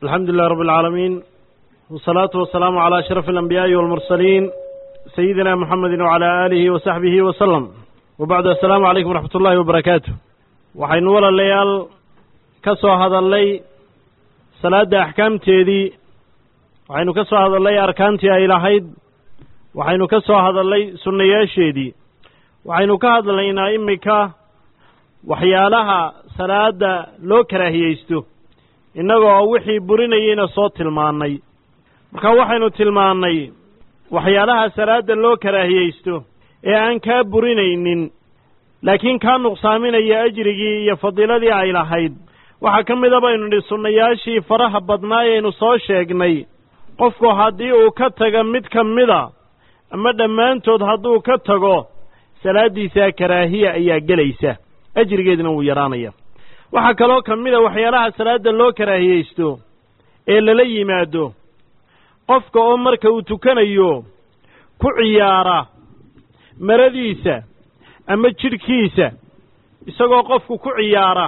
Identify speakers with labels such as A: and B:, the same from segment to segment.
A: alxamdu lilah rab اlcaalamiin wsalaatu wasalaamu calى ashraf alanbiyaaءi walmursaliin sayidina muxamedi wcalى aalihi wasaxbihi wasalam wabacdu assalaamu calaykum waraxmat ullahi wabarakaatu waxaynu walaalayaal ka soo hadalnay salaadda axkaamteedii waxaynu ka soo hadalnay arkaantii ay lahayd waxaynu ka soo hadalnay sunnayaasheedii waxaynu ka hadlaynaa iminka waxyaalaha salaadda loo karaahiyeysto innagoo wixii burinayeyna soo tilmaannay marka waxaynu tilmaannay waxyaalaha salaadda loo karaahiyeysto ee aan kaa burinaynin laakiin kaa nuqsaaminaya ajrigii iyo fadiiladii ay lahayd waxaa ka mida baynu nidhi sunnayaashii faraha badnaa ayaynu soo sheegnay qofku haddii uu ka taga mid ka mida ama dhammaantood hadduu ka tago salaaddiisaa karaahiya ayaa gelaysa ajrigeedina wuu yadhaanaya waxaa kaloo ka mid a waxyaalaha salaadda loo karaahiyeysto ee lala yimaado qofka oo marka uu tukanayo ku ciyaara maradiisa ama jidhkiisa isagoo qofku ku ciyaara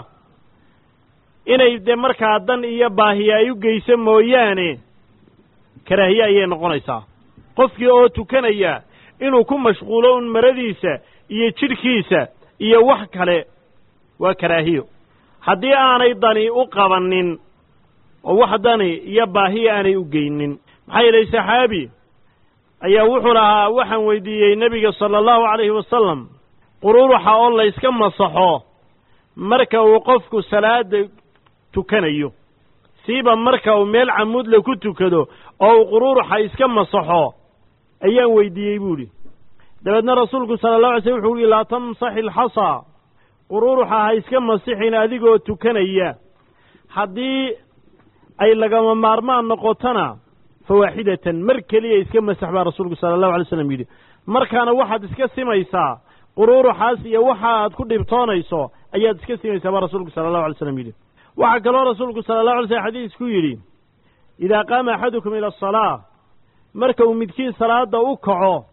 A: inay dee markaa dan iyo baahiya ay u geyso mooyaane karaahiye ayay noqonaysaa qofkii oo tukanaya inuu ku mashquulo un maradiisa iyo jidhkiisa iyo wax kale waa karaahiyo haddii aanay dani u qabannin oo wax dani iyo baahiya aanay u geynin maxaa yeelay saxaabi ayaa wuxuu lahaa waxaan weydiiyey nebiga sala allahu calayhi wasalam qururuxa oo layska masaxo marka uu qofku salaada tukanayo siiba marka uu meel camuudle ku tukado oo uu qururuxa iska masaxo ayaan weydiiyey buu idhi dabeedna rasuulku sala allahu alay slm wuxuu yihi laa tamsaxi alxasaa qururuxa ha iska masixin adigoo tukanaya haddii ay lagama maarmaan noqotona fa waaxidatan mar keliya iska masax baa rasuulku sala allahu alay slam yidhi markaana waxaad iska simaysaa qururuxaas iyo waxa aad ku dhibtoonayso ayaad iska simaysaa baa rasuulku sala allahu alay slam yidhi waxaa kaloo rasuulku sala allahu alay slm xadiisku yidhi idaa qaama axadukum ila asalaa marka uu midkiin salaada u kaco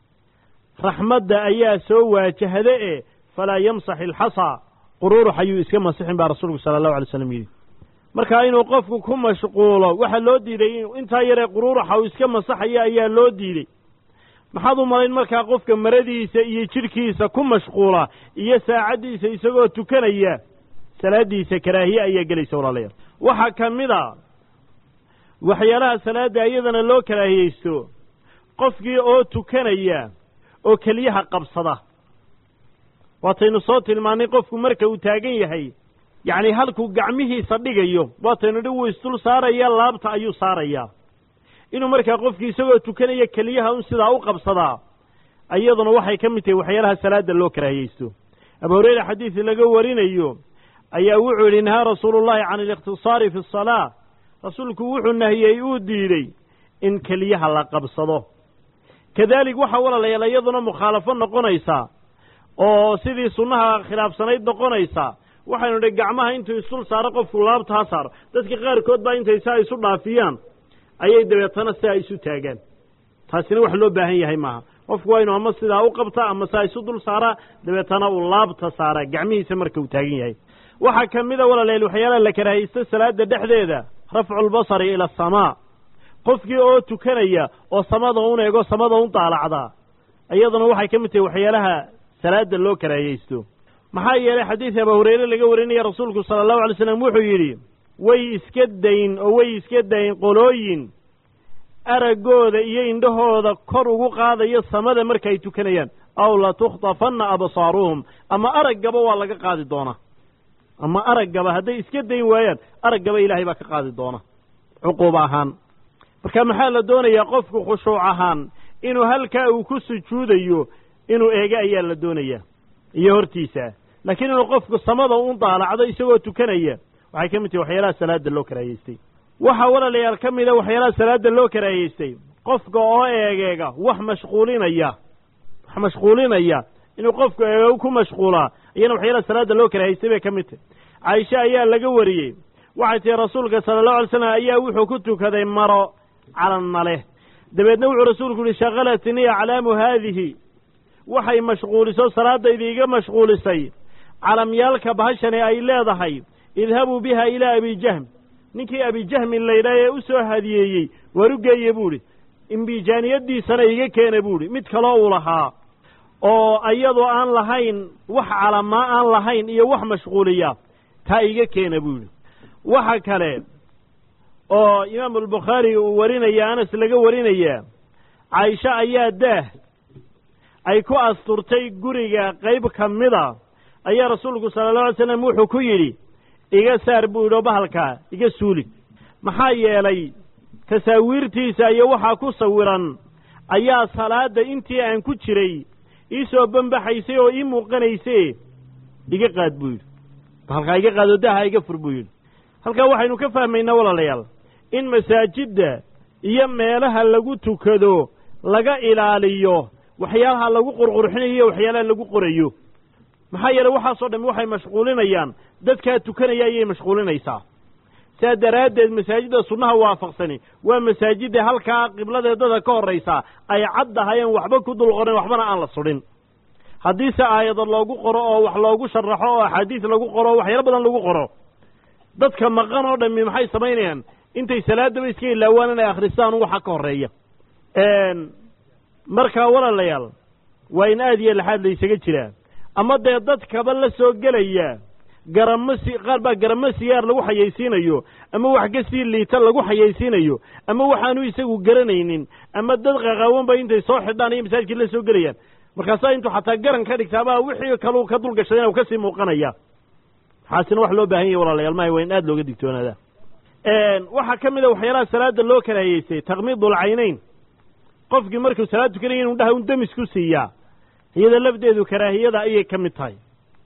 A: raxmadda ayaa soo waajahda e falaa yamsax ilxasaa qururux ayuu iska masixin baa rasuulku sala allahu alay slam yidhi marka inuu qofku ku mashquulo waxaa loo diiday intaa yaree qururuxa uu iska masaxaya ayaa loo diiday maxaad u malayn markaa qofka maradiisa iyo jidhkiisa ku mashquula iyo saacaddiisa isagoo tukanaya salaaddiisa karaahiye ayaa gelaysa walaalayaal waxaa ka mid a waxyaalaha salaadda iyadana loo karaahiyeysto qofkii oo tukanaya oo keliyaha qabsada waataynu soo tilmaannay qofku marka uu taagan yahay yacni halkuu gacmihiisa dhigayo waataynu dhi wuu isdul saaraya laabta ayuu saarayaa inuu markaa qofkii isagoo tukanaya keliyaha un sidaa u qabsadaa iyaduna waxay ka mid tahay waxyaalaha salaadda loo karaahiyeysto abu hureyre xadiisi laga warinayo ayaa wuxuu yidhi nahaa rasuulullahi can alikhtisaari fi asalaa rasuulku wuxuu nahiyey uu diidey in keliyaha la qabsado kadaalik waxaa walaalayaal iyaduna mukhaalafo noqonaysaa oo sidii sunnaha khilaafsanayd noqonaysaa waxaynu idhi gacmaha intuu isdul saaro qofku laabta ha saaro dadka qaarkood baa intay saa isu dhaafiyaan ayay dabeetana sidaa isu taagaan taasina wax loo baahan yahay maaha qofku waa inu ama sidaa u qabta ama saa isu dul saaraa dabeetana uu laabta saaraa gacmihiisa marka uu taagan yahay waxaa ka mida walaalayaal waxyaalaha la karaahaysto salaada dhexdeeda rafculbasari ila asamaa qofkii oo tukanaya oo samada un eego samada un daalacdaa iyaduna waxay ka mid tahay waxyaalaha salaada loo karaahiyeysto maxaa yeelay xadiis abaa hureyre laga warinaya rasuulku sala allahu alay slam wuxuu yidhi way iska dayn oo way iska dayn qolooyin araggooda iyo indhahooda kor ugu qaadayo samada markaay tukanayaan aw latukhtafanna absaaruhum ama araggaba waa laga qaadi doonaa ama araggaba hadday iska dayn waayaan araggaba ilaahay baa ka qaadi doona cuquub ahaan marka maxaa la doonayaa qofku khushuuc ahaan inuu halkaa uu ku sujuudayo inuu eego ayaa la doonayaa iyo hortiisa laakiin inuu qofku samada un daalacdo isagoo tukanaya waxay ka mid tahay waxyaalaha salaada loo karaahiyeystay waxaa walaalayaal ka mida waxyaalaha salaada loo karaahiyeystay qofka oo eegeega wax mashquulinaya wax mashquulinaya inuu qofku eego ku mashquulaa iyana waxyaalaha salaada loo karaahiyeystay bay ka mid tahay caaisha ayaa laga wariyey waxay tihi rasuulka sala allahu alay slam ayaa wuxuu ku tukaday maro calanna leh dabeedna wuxuu rasuulku yihi shakalatnii aclaamu haadihi waxay mashquuliso salaadayda iga mashquulisay calamyaalka bahashani ay leedahay idhabuu biha ilaa abi jahm ninkii abijahmin laydhaha ee u soo hadiyeeyey waar u geeye buu idhi imbijaaniyaddiisana iga keena buu idhi mid kaloo uu lahaa oo iyadoo aan lahayn wax calamaa aan lahayn iyo wax mashquuliya taa iga keena buu yidhi waxa kale oo imaamu albukhaari uu warinaya anas laga warinayaa caaisho ayaa daah ay ku asturtay guriga qayb ka mida ayaa rasuulku sala allahu alay slam wuxuu ku yidhi iga saar buu yidhi oo bahalkaa iga suuli maxaa yeelay tasaawiirtiisa iyo waxaa ku sawiran ayaa salaadda intii aan ku jiray ii soo bambaxaysay oo ii muuqanayse iga qaad buu yidhi bahalkaa iga qaad oo daaha iga fur buu yidhi halkaa waxaynu ka fahmaynaa walaalayaal in masaajidda iyo meelaha lagu tukado laga ilaaliyo waxyaalaha lagu qurqurxinayo iyo waxyaalaha lagu qorayo maxaa yeeley waxaasoo dhammi waxay mashquulinayaan dadkaa tukanaya ayay mashquulinaysaa sidaa daraaddeed masaajidda sunnaha waafaqsani waa masaajidda halkaa qibladeedada ka horraysaa ay caddahayeen waxba ku dul qorin waxbana aan la sudhin haddiise aayado loogu qoro oo wax loogu sharaxo oo axaadiis lagu qoro oo waxyaalo badan lagu qoro dadka maqan oo dhammi maxay samaynayaan intay salaadaba iska ilaawaan inay akhristaan waxa ka horreeya markaa walaalayaal waa in aad iyo laxaad laysaga jiraa ama dee dadkaba la soo gelaya garamo si qaar baa garamo siyaar lagu xayaysiinayo ama wax ka sii liita lagu xayaysiinayo ama waxaanu isagu garanaynin ama dad qaqaawanba intay soo xidhaan iyo masaajidkii la soo gelayaan markaasaa intuu xataa garan ka dhigtaabaa wixii kalu ka dulgashadayna u kasii muuqanaya waxaasina wax loo baahan yahy walaalayaal mahay waa in aad looga digtoonaada waxaa ka mid a waxyaalaha salaada loo karaahiyeystay takmiidul caynayn qofkii markuu salaad tukanaya inu dhaha un demis ku siiyaa iyada lafdeedu karaahiyada ayay ka mid tahay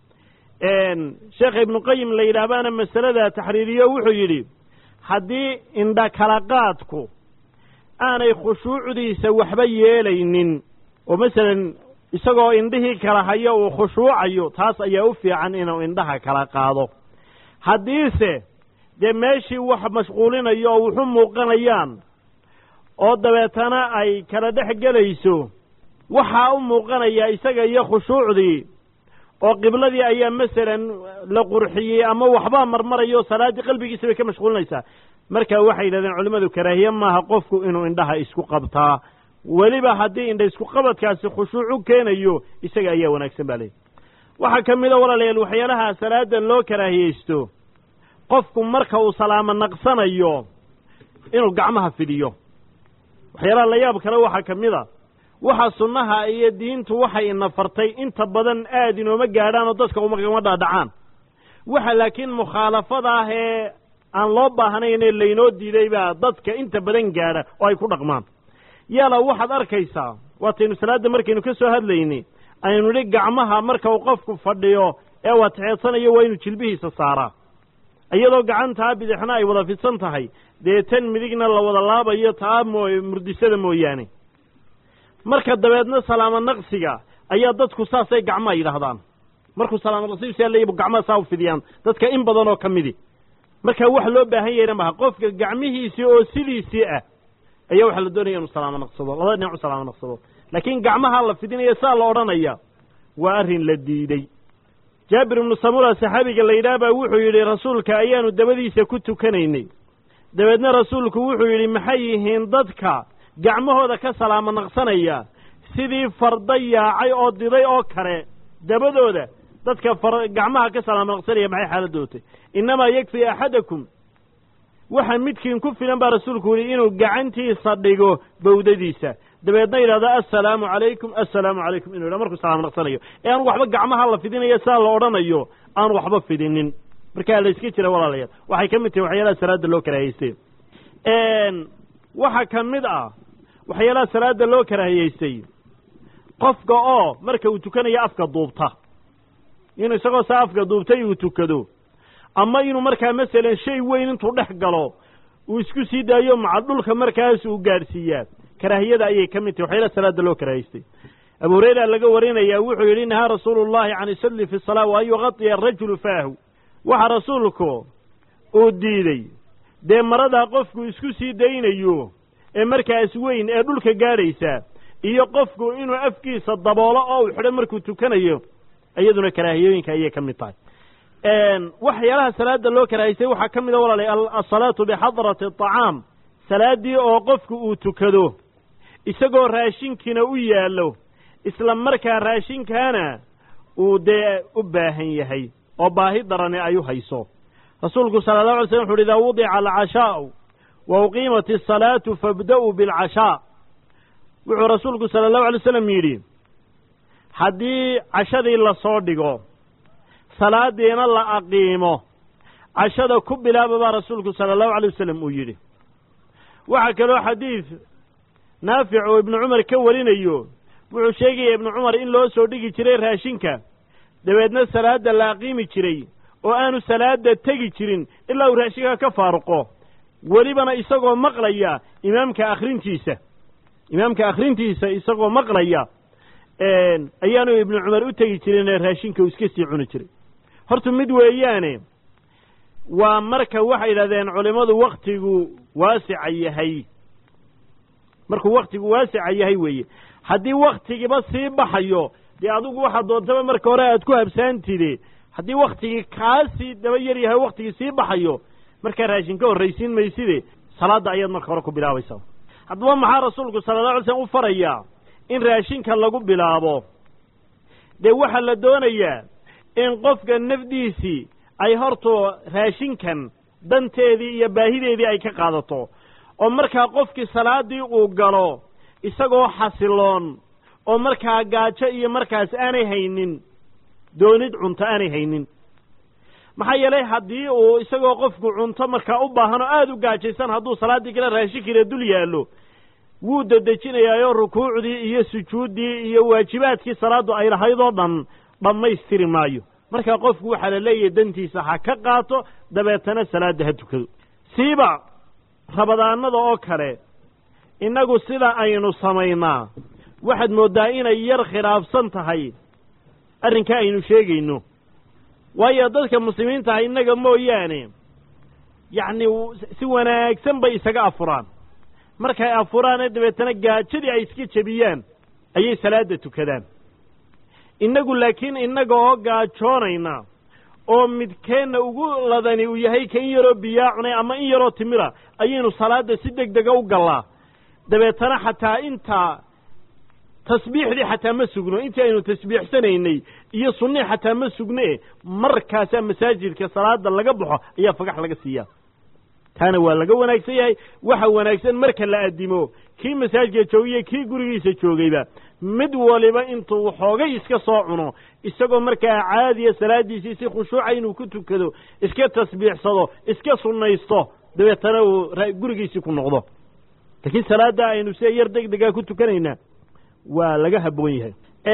A: sheekha ibnuqayim la yidhaahbaana masalada taxriiriyo wuxuu yidhi haddii indha kala qaadku aanay khushuucdiisa waxba yeelaynin oo masalan isagoo indhihii kala hayo uu khushuucayo taas ayaa u fiican inuu indhaha kala qaado haddiise dee meeshii wax mashquulinayo oo wuxu muuqanayaan oo dabeetana ay kala dhex gelayso waxaa u muuqanaya isaga iyo khushuucdii oo qibladii ayaa masalan la qurxiyey ama waxbaa marmarayo salaaddii qalbigiisa bay ka mashquulinaysaa marka waxay yidhahdeen culimmadu karaahiye maaha qofku inuu indhaha isku qabtaa weliba haddii indha isku qabadkaasi khushuuc u keenayo isaga ayaa wanaagsan baa leeyihi waxaa ka mid a walaalayaal waxyaalaha salaada loo karaahiyeysto qofku marka uu salaamo naqsanayo inuu gacmaha fidhiyo waxyaalaha la yaab kale waxaa ka mid a waxa sunnaha iyo diintu waxay ina fartay inta badan aad inooma gaadhaan oo dadka umagama dhaadhacaan waxa laakiin mukhaalafada ah ee aan loo baahnayn ee laynoo diiday baa dadka inta badan gaadha oo ay ku dhaqmaan yaala waxaad arkaysaa waataynu salaadda markaynu ka soo hadlaynay aynu nidhi gacmaha marka uu qofku fadhiyo ee uu atixeedsanayo waa inuu jilbihiisa saaraa iyadoo gacantaa bidixna ay wada fidsan tahay dee tan midigna la wada laabayo taa moo murdisada mooyaane marka dabeedna salaamo naqsiga ayaa dadku saasay gacmaa yidhaahdaan markuu salaamo naqsigiisa leeyabu gacmaha saa u fidiyaan dadka in badan oo ka midi marka wax loo baahan yahayna maha qofka gacmihiisii oo sidiisii ah ayaa waxaa la doonaya inuu salaamo naqsado labada dhinac u salaamo naqsado laakiin gacmaha la fidinaya saa la odhanaya waa arrin la diidey jaabir ibnu samura saxaabiga la yidhaah baa wuxuu yidhi rasuulka ayaanu dabadiisa ku tukanaynay dabeedna rasuulku wuxuu yidhi maxay yihiin dadka gacmahooda ka salaamo naqsanaya sidii farda yaacay oo diday oo kale dabadooda dadka far gacmaha ka salaamo naqsanaya maxay xaaladdootay innamaa yakfii axadakum waxa midkiin ku filan baa rasuulku yidhi inuu gacantiisa dhigo bawdadiisa dabeedna yidhahdo assalaamu calaykum assalaamu calaykum inu yidhah markuu salaamo naqsanayo ee aan waxba gacmaha la fidinayo saa la odhanayo aan waxba fidinin markaa la iska jira walaalayaal waxay ka mid tahay waxyaalaha salaada loo karaahiyeystay waxaa ka mid ah waxyaalaha salaada loo karaahiyeystay qofka oo marka uu tukanayo afka duubta inuu isagoo saa afka duubtay uu tukado ama inuu markaa masalan shay weyn intuu dhex galo uu isku sii daayo maca dhulka markaas uu gaadhsiiyaa karaahiyada ayay ka mid tahay waxyaalaha salaada loo karaahiyeystay abu hurayra laga warinayaa wuxuu yidhi nahaa rasuulu llahi can isalli fi salaa wa an yuqadiya arajulu faahu waxa rasuulku uu diidey dee maradaa qofku isku sii daynayo ee markaas weyn ee dhulka gaadhaysa iyo qofku inuu afkiisa daboolo oo uu xidho markuu tukanayo iyaduna karaahiyooyinka ayay ka mid tahay waxyaalaha salaada loo karahaysay waxaa ka mida walaalay asalaatu bixadrati aطacaam salaaddii oo qofku uu tukado isagoo raashinkiina u yaallo isla markaa raashinkaana uu dee u baahan yahay oo baahi darani ay u hayso rasuulku sala allahu alay slm wuxu uhi idaa wudica alcashaa'u wa uqiimat asalaatu fabda'uu bilcashaa wuxuu rasuulku sala allahu alay slam yidhi haddii cashadii lasoo dhigo salaadiina la aqiimo cashada ku bilaaba baa rasuulku sala allahu alay wasalam uu yidhi waxaa kaloo xadiid naafic oo ibnu cumar ka warinayo wuxuu sheegaya ibnu cumar in loo soo dhigi jiray raashinka dabeedna salaadda la aqiimi jiray oo aanu salaadda tegi jirin ilaa uu raashinka ka faaruqo welibana isagoo maqlaya imaamka akhrintiisa imaamka akhrintiisa isagoo maqlaya ayaanu ibnu cumar u tegi jirinee raashinka uu iska sii cuni jiray horta mid weeyaane waa marka waxay yidhahdeen culimmadu wakhtigu waasica yahay markuu wakhtigu waasica yahay weeye haddii wakhtigiiba sii baxayo dee adigu waxaad doontaba marka hore aad ku habsaantide haddii wakhtigii kaasii daba yar yahay wakhtigii sii baxayo markaa raashin ka horraysiin mayside salaadda ayaad marka hore ku bilaabaysaa haddaba maxaa rasuulku sala alla alay slam u farayaa in raashinka lagu bilaabo dee waxaa la doonayaa in qofka nafdiisii ay horto raashinkan danteedii iyo baahideedii ay ka qaadato oo markaa qofkii salaaddii uu galo isagoo xasiloon oo markaa gaajo iyo markaas aanay haynin doonid cunto aanay haynin maxaa yeelay haddii uu isagoo qofku cunto markaa u baahan oo aada u gaajaysan hadduu salaaddii kale raashinkiina dul yaallo wuu dedejinayaayoo rukuucdii iyo sujuuddii iyo waajibaadkii salaaddu ay lahayd oo dhan dhammaystiri maayo markaa qofku waxaa la leeyahay dantiisa ha ka qaato dabeetana salaadda ha tukado siiba rabadaanada oo kale innagu sida aynu samaynaa waxaad mooddaa inay yar khilaafsan tahay arrinka aynu sheegayno waayo dadka muslimiintaha innaga mooyaane yacni si wanaagsan bay isaga afuraan markay afuraanee dabeetana gaajadii ay iska jebiyaan ayay salaadda tukadaan innagu laakiin innaga oo gaajoonayna oo midkeenna ugu ladani uu yahay ka in yaroo biyaa cunay ama in yaroo timira ayaynu salaadda si deg dega u gallaa dabeetana xataa intaa tasbiixdii xataa ma sugno intii aynu tasbiixsanaynay iyo sunnii xataa ma sugne markaasaa masaajidka salaada laga baxo ayaa fagax laga siiyaa taana waa laga wanaagsan yahay waxa wanaagsan marka la addimo kii masaajidka joogaya kii gurigiisa joogayba mid waliba intuu waxoogay iska soo cuno isagoo markaa caadiya salaaddiisii si khushuuca inuu ku tukado iska tasbiixsado iska sunnaysto dabeetana uu gurigiisii ku noqdo laakiin salaadda aynu sida yar deg degaa ku tukanaynaa waa laga habboon yahay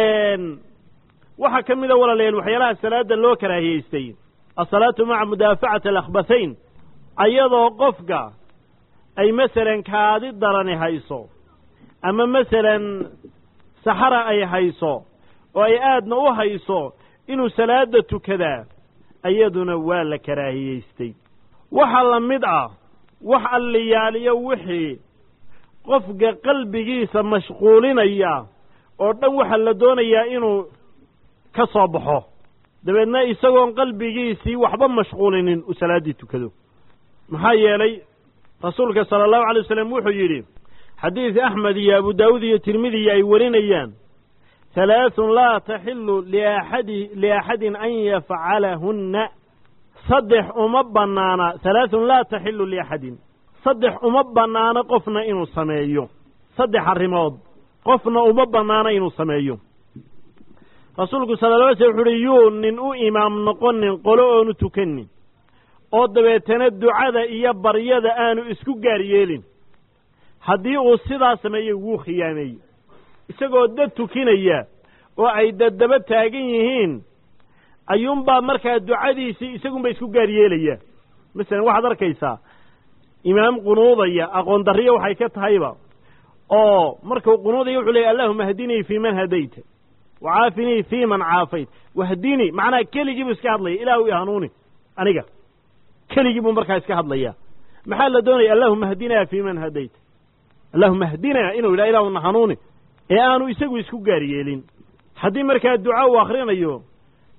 A: waxaa ka mida walaalayaal waxyaalaha salaadda loo karaahiyeystay asalaatu maca mudaafacati alakhbathayn ayadoo qofka ay masalan kaadi darani hayso ama masalan saxara ay hayso oo ay aadna u hayso inuu salaadda tukadaa iyaduna waa la karaahiyeystay waxa la mid ah wax alliyaaliyo wixii qofka qalbigiisa mashquulinaya oo dhan waxaa la doonayaa inuu ka soo baxo dabeedna isagoon qalbigiisii waxba mashquulinin uu salaaddii tukado maxaa yeelay rasuulka sala allahu alay wasalam wuxuu yidhi xadiid axmed iyo abu daawuud iyo tirmidiyi ay warinayaan halaathun laa taxilu liaxadi liaxadin an yafcalahunna saddex uma bannaana halaathun laa taxilu liaxadin saddex uma bannaano qofna inuu sameeyo saddex arrimood qofna uma bannaano inuu sameeyo rasuulku sala la alay slam wuxu uhi yuu nin u imaam noqonin qolo oonu tukanin oo dabeetana ducada iyo baryada aanu isku gaar yeelin haddii uu sidaa sameeyo wuu khiyaameeyey isagoo dad tukinaya oo ay daddaba taagan yihiin ayuunbaa markaa ducadiisii isagunba isku gaar yeelaya masalan waxaad arkaysaa imaam qunuudaya aqoon darriyo waxay ka tahayba oo markuu qunuudaya wuxuu leeyay allahuma hdinii fii man hadayta wacaafinii fii man caafayt wahdinii macnaha keligii buu iska hadlaya ilaahu i hanuuni aniga keligii buu markaa iska hadlayaa maxaa la doonaya allahuma hdinaa fii man hadayta allahuma hdinaa inuu yidhaha ilaahuna hanuuni ee aanu isagu isku gaar yeelin haddii markaa duca uu akhrinayo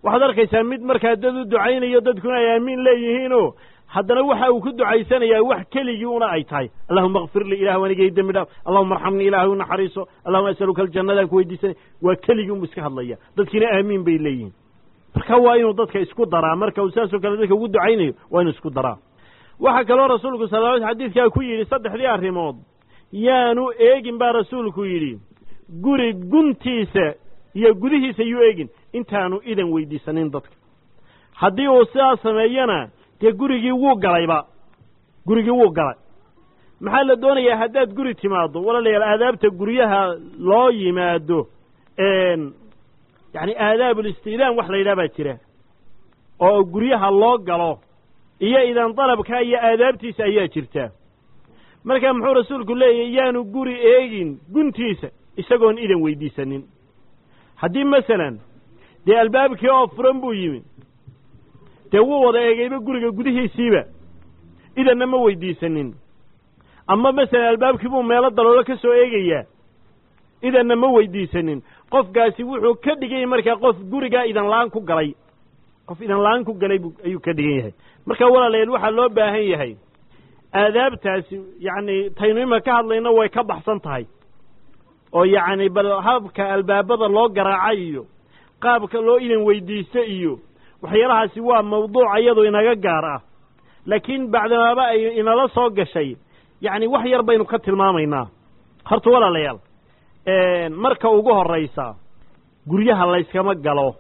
A: waxaad arkaysaa mid markaa dad u ducaynayo dadkuna ay aamiin leeyihiinoo haddana waxa uu ku ducaysanayaa wax keligii una ay tahay allahuma akfir lii ilah wanigay dembi dhaaf allahuma arxamnii ilahay u naxariiso allahuma asaluka aljannadaan ku weydiisanay waa keligii unbu iska hadlaya dadkiina aamiin bay leeyihiin marka waa inuu dadka isku daraa marka uu saasoo kale dadka ugu ducaynayo waa inuu isku daraa waxaa kaloo rasuulku sal l xadiidkaa ku yidhi saddexdii arrimood yaanu eegin baa rasuulku yidhi guri guntiisa iyo gudihiisa yuu eegin intaanu idan weydiisanin dadka haddii uu sidaas sameeyana dee gurigii wuu galayba gurigii wuu galay maxaa la doonayaa haddaad guri timaaddo walaalayaal aadaabta guryaha loo yimaado yacni aadaabulistiidaan wax la yidhaha baa jira oo guryaha loo galo iyo idan dalabka iyo aadaabtiisa ayaa jirta marka muxuu rasuulku leeyahy yaanu guri eegin guntiisa isagoon idan weydiisanin haddii masalan dee albaabkii oo furan buu yimi dee wuu wada eegayba guriga gudihiisiiba idanna ma weydiisanin ama masalan albaabkii buu meelo daloolo ka soo eegayaa idanna ma weydiisanin qofkaasi wuxuu ka dhiganyay markaa qof gurigaa idan la-aan ku galay qof idan la-aan ku galay ayuu ka dhigan yahay marka walaalayaal waxaa loo baahan yahay aadaabtaasi yacni taynu ima ka hadlayna way ka baxsan tahay oo yacni bal habka albaabada loo garaaca iyo qaabka loo idan weydiisto iyo waxyaalahaasi waa mawduuc iyadu inaga gaar ah laakiin bacdamaaba ay inala soo gashay yacni wax yar baynu ka tilmaamaynaa horta walaalayaal marka ugu horraysa guryaha layskama galo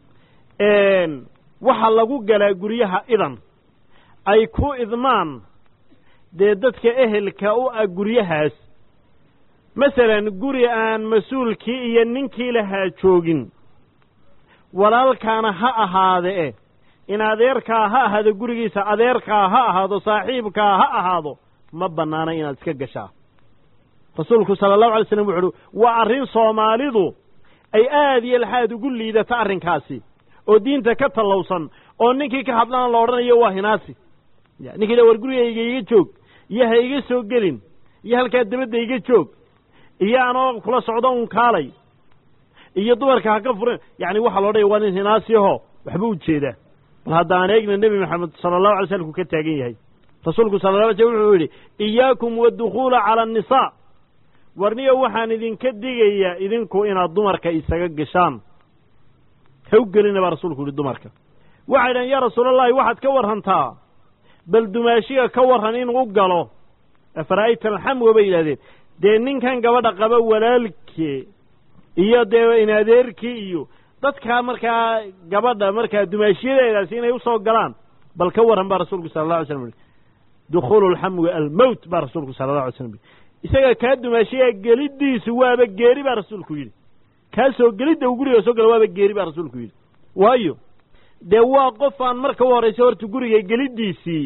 A: waxaa lagu galaa guryaha idan ay ku idmaan dee dadka ehelka u ah guryahaas masalan guri aan mas-uulkii iyo ninkii lahaa joogin walaalkaana ha ahaade e in adeerkaa ha ahaado gurigiisa adeerkaa ha ahaado saaxiibkaa ha ahaado ma bannaana inaad iska gashaa rasuulku sala allahu alay slam wuxu uhi waa arrin soomaalidu ay aad iyo laxaad ugu liidata arrinkaasi oo diinta ka tallowsan oo ninkii ka hadlana la odhanayo waa hinaasi ninkii dha war gurigayga iga joog iyo ha iga soo gelin iyo halkaa dabadda iga joog iyo anoo kula socdo un kaalay iyo dumarka ha ka furin yacni waxaa lo odhanaya waa nin hinaasiyaho waxba u jeedaa bal haddaan eegna nebi maxamed sala allahu alay slam ku ka taagan yahay rasuulku sala la alay slam wuxuu yidhi iyaakum waadukhuula cala annisaa warniyo waxaan idinka digayaa idinku inaad dumarka isaga gashaan ha u gelina baa rasuulku yihi dumarka waxay dhahen yaa rasuulallahi waxaad ka warrantaa bal dumaashiga ka warran inuu galo afara'ayta alxamwa bay yidhahdeen dee ninkan gabadha qaba walaalkee iyo dee in adeerkii iyo dadkaa markaa gabadha markaa dumaashiyadeedaasi inay usoo galaan bal ka warran baa rasuulku sala allah alay slam yihi dukhuulu alxamwi almowt baa rasuulku sala allah alay slam yihi isaga kaa dumaashiyaa geliddiisu waaba geeri baa rasuulku yidhi kaa soo gelidda uu guriga soo gala waaba geeri baa rasuulku yidhi waayo dee waa qof aan marka u horraysa horta guriga geliddiisii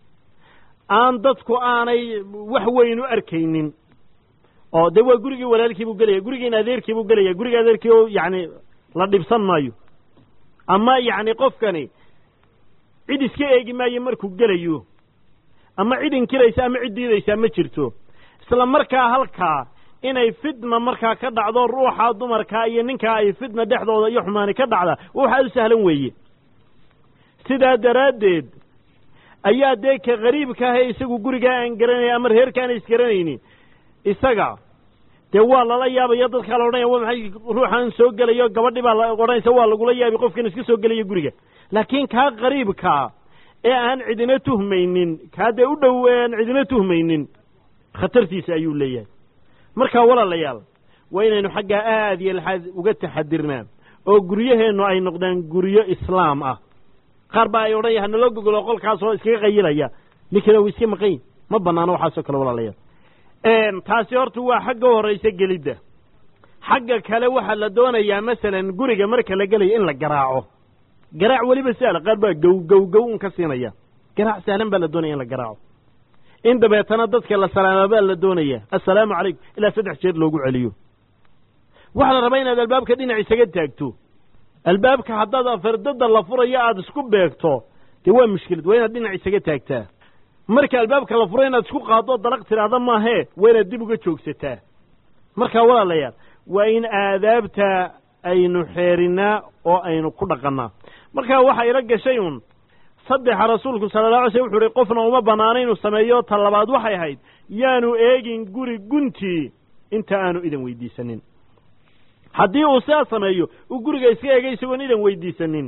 A: aan dadku aanay wax weyn u arkaynin oo dee waa gurigii walaalkii buu gelaya gurigiina adeerkii buu gelaya guriga adeerkii o yacni la dhibsan maayo ama yacni qofkani cid iska eegi maayo markuu gelayo ama cid inkiraysa ama cid diidaysaa ma jirto isla markaa halkaa inay fitna markaa ka dhacdo ruuxa dumarkaa iyo ninkaa ay fitna dhexdooda iyo xumaani ka dhacda waxaa u sahlan weeye sidaa daraaddeed ayaa dee ka qariibka ah ee isagu gurigaa aan garanaya ama reerkaana isgaranayni isaga dee waa lala yaabaya dadkaa la odhanaya wa maxay ruuxaan soo gelayo gabadhi baa la odhanaysa waa lagula yaabi qofkan iska soo gelaya guriga laakiin kaa qariibkaa ee aan cidina tuhmaynin kaa dee u dhow ee aan cidina tuhmaynin khatartiisa ayuu leeyahay markaa walaalayaal waa inaynu xaggaa aad iyo laxaad uga taxadirnaa oo guryaheennu ay noqdaan guryo islaam ah qaar baa ay odhanaya hanaloo gogolo qolkaasoo iskaga qayilaya ninkana uu iska maqayn ma banaano waxaasoo kale walaalayaal taasi horta waa xagga horraysa gelidda xagga kale waxaa la doonayaa masalan guriga marka la gelayo in la garaaco garaac weliba sahla qaar baa gow gow gow un ka siinaya garaac sahlan baa la doonaya in la garaaco in dabeetana dadka la salaama baa la doonaya assalaamu calaykum ilaa saddex jeer loogu celiyo waxaa la rabaa inaad albaabka dhinac isaga taagto albaabka haddaad afardada la furayo aada isku beegto dee waa mushkilad waa inaad dhinac isaga taagtaa marka albaabka la furo inaad isku qaaddo dalaq tidhaahda maahee waa inaad dib uga joogsataa markaa walaalayaal waa in aadaabta aynu xeerinaa oo aynu ku dhaqannaa markaa waxa ila gashay un saddexa rasuulku sala alla alay slam wuxu uhi qofna uma bannaana inuu sameeyo ta labaad waxay ahayd yaanu eegin guri guntii inta aanu idan weydiisanin haddii uu sidaa sameeyo uu guriga iska eegay isagoon idan weydiisanin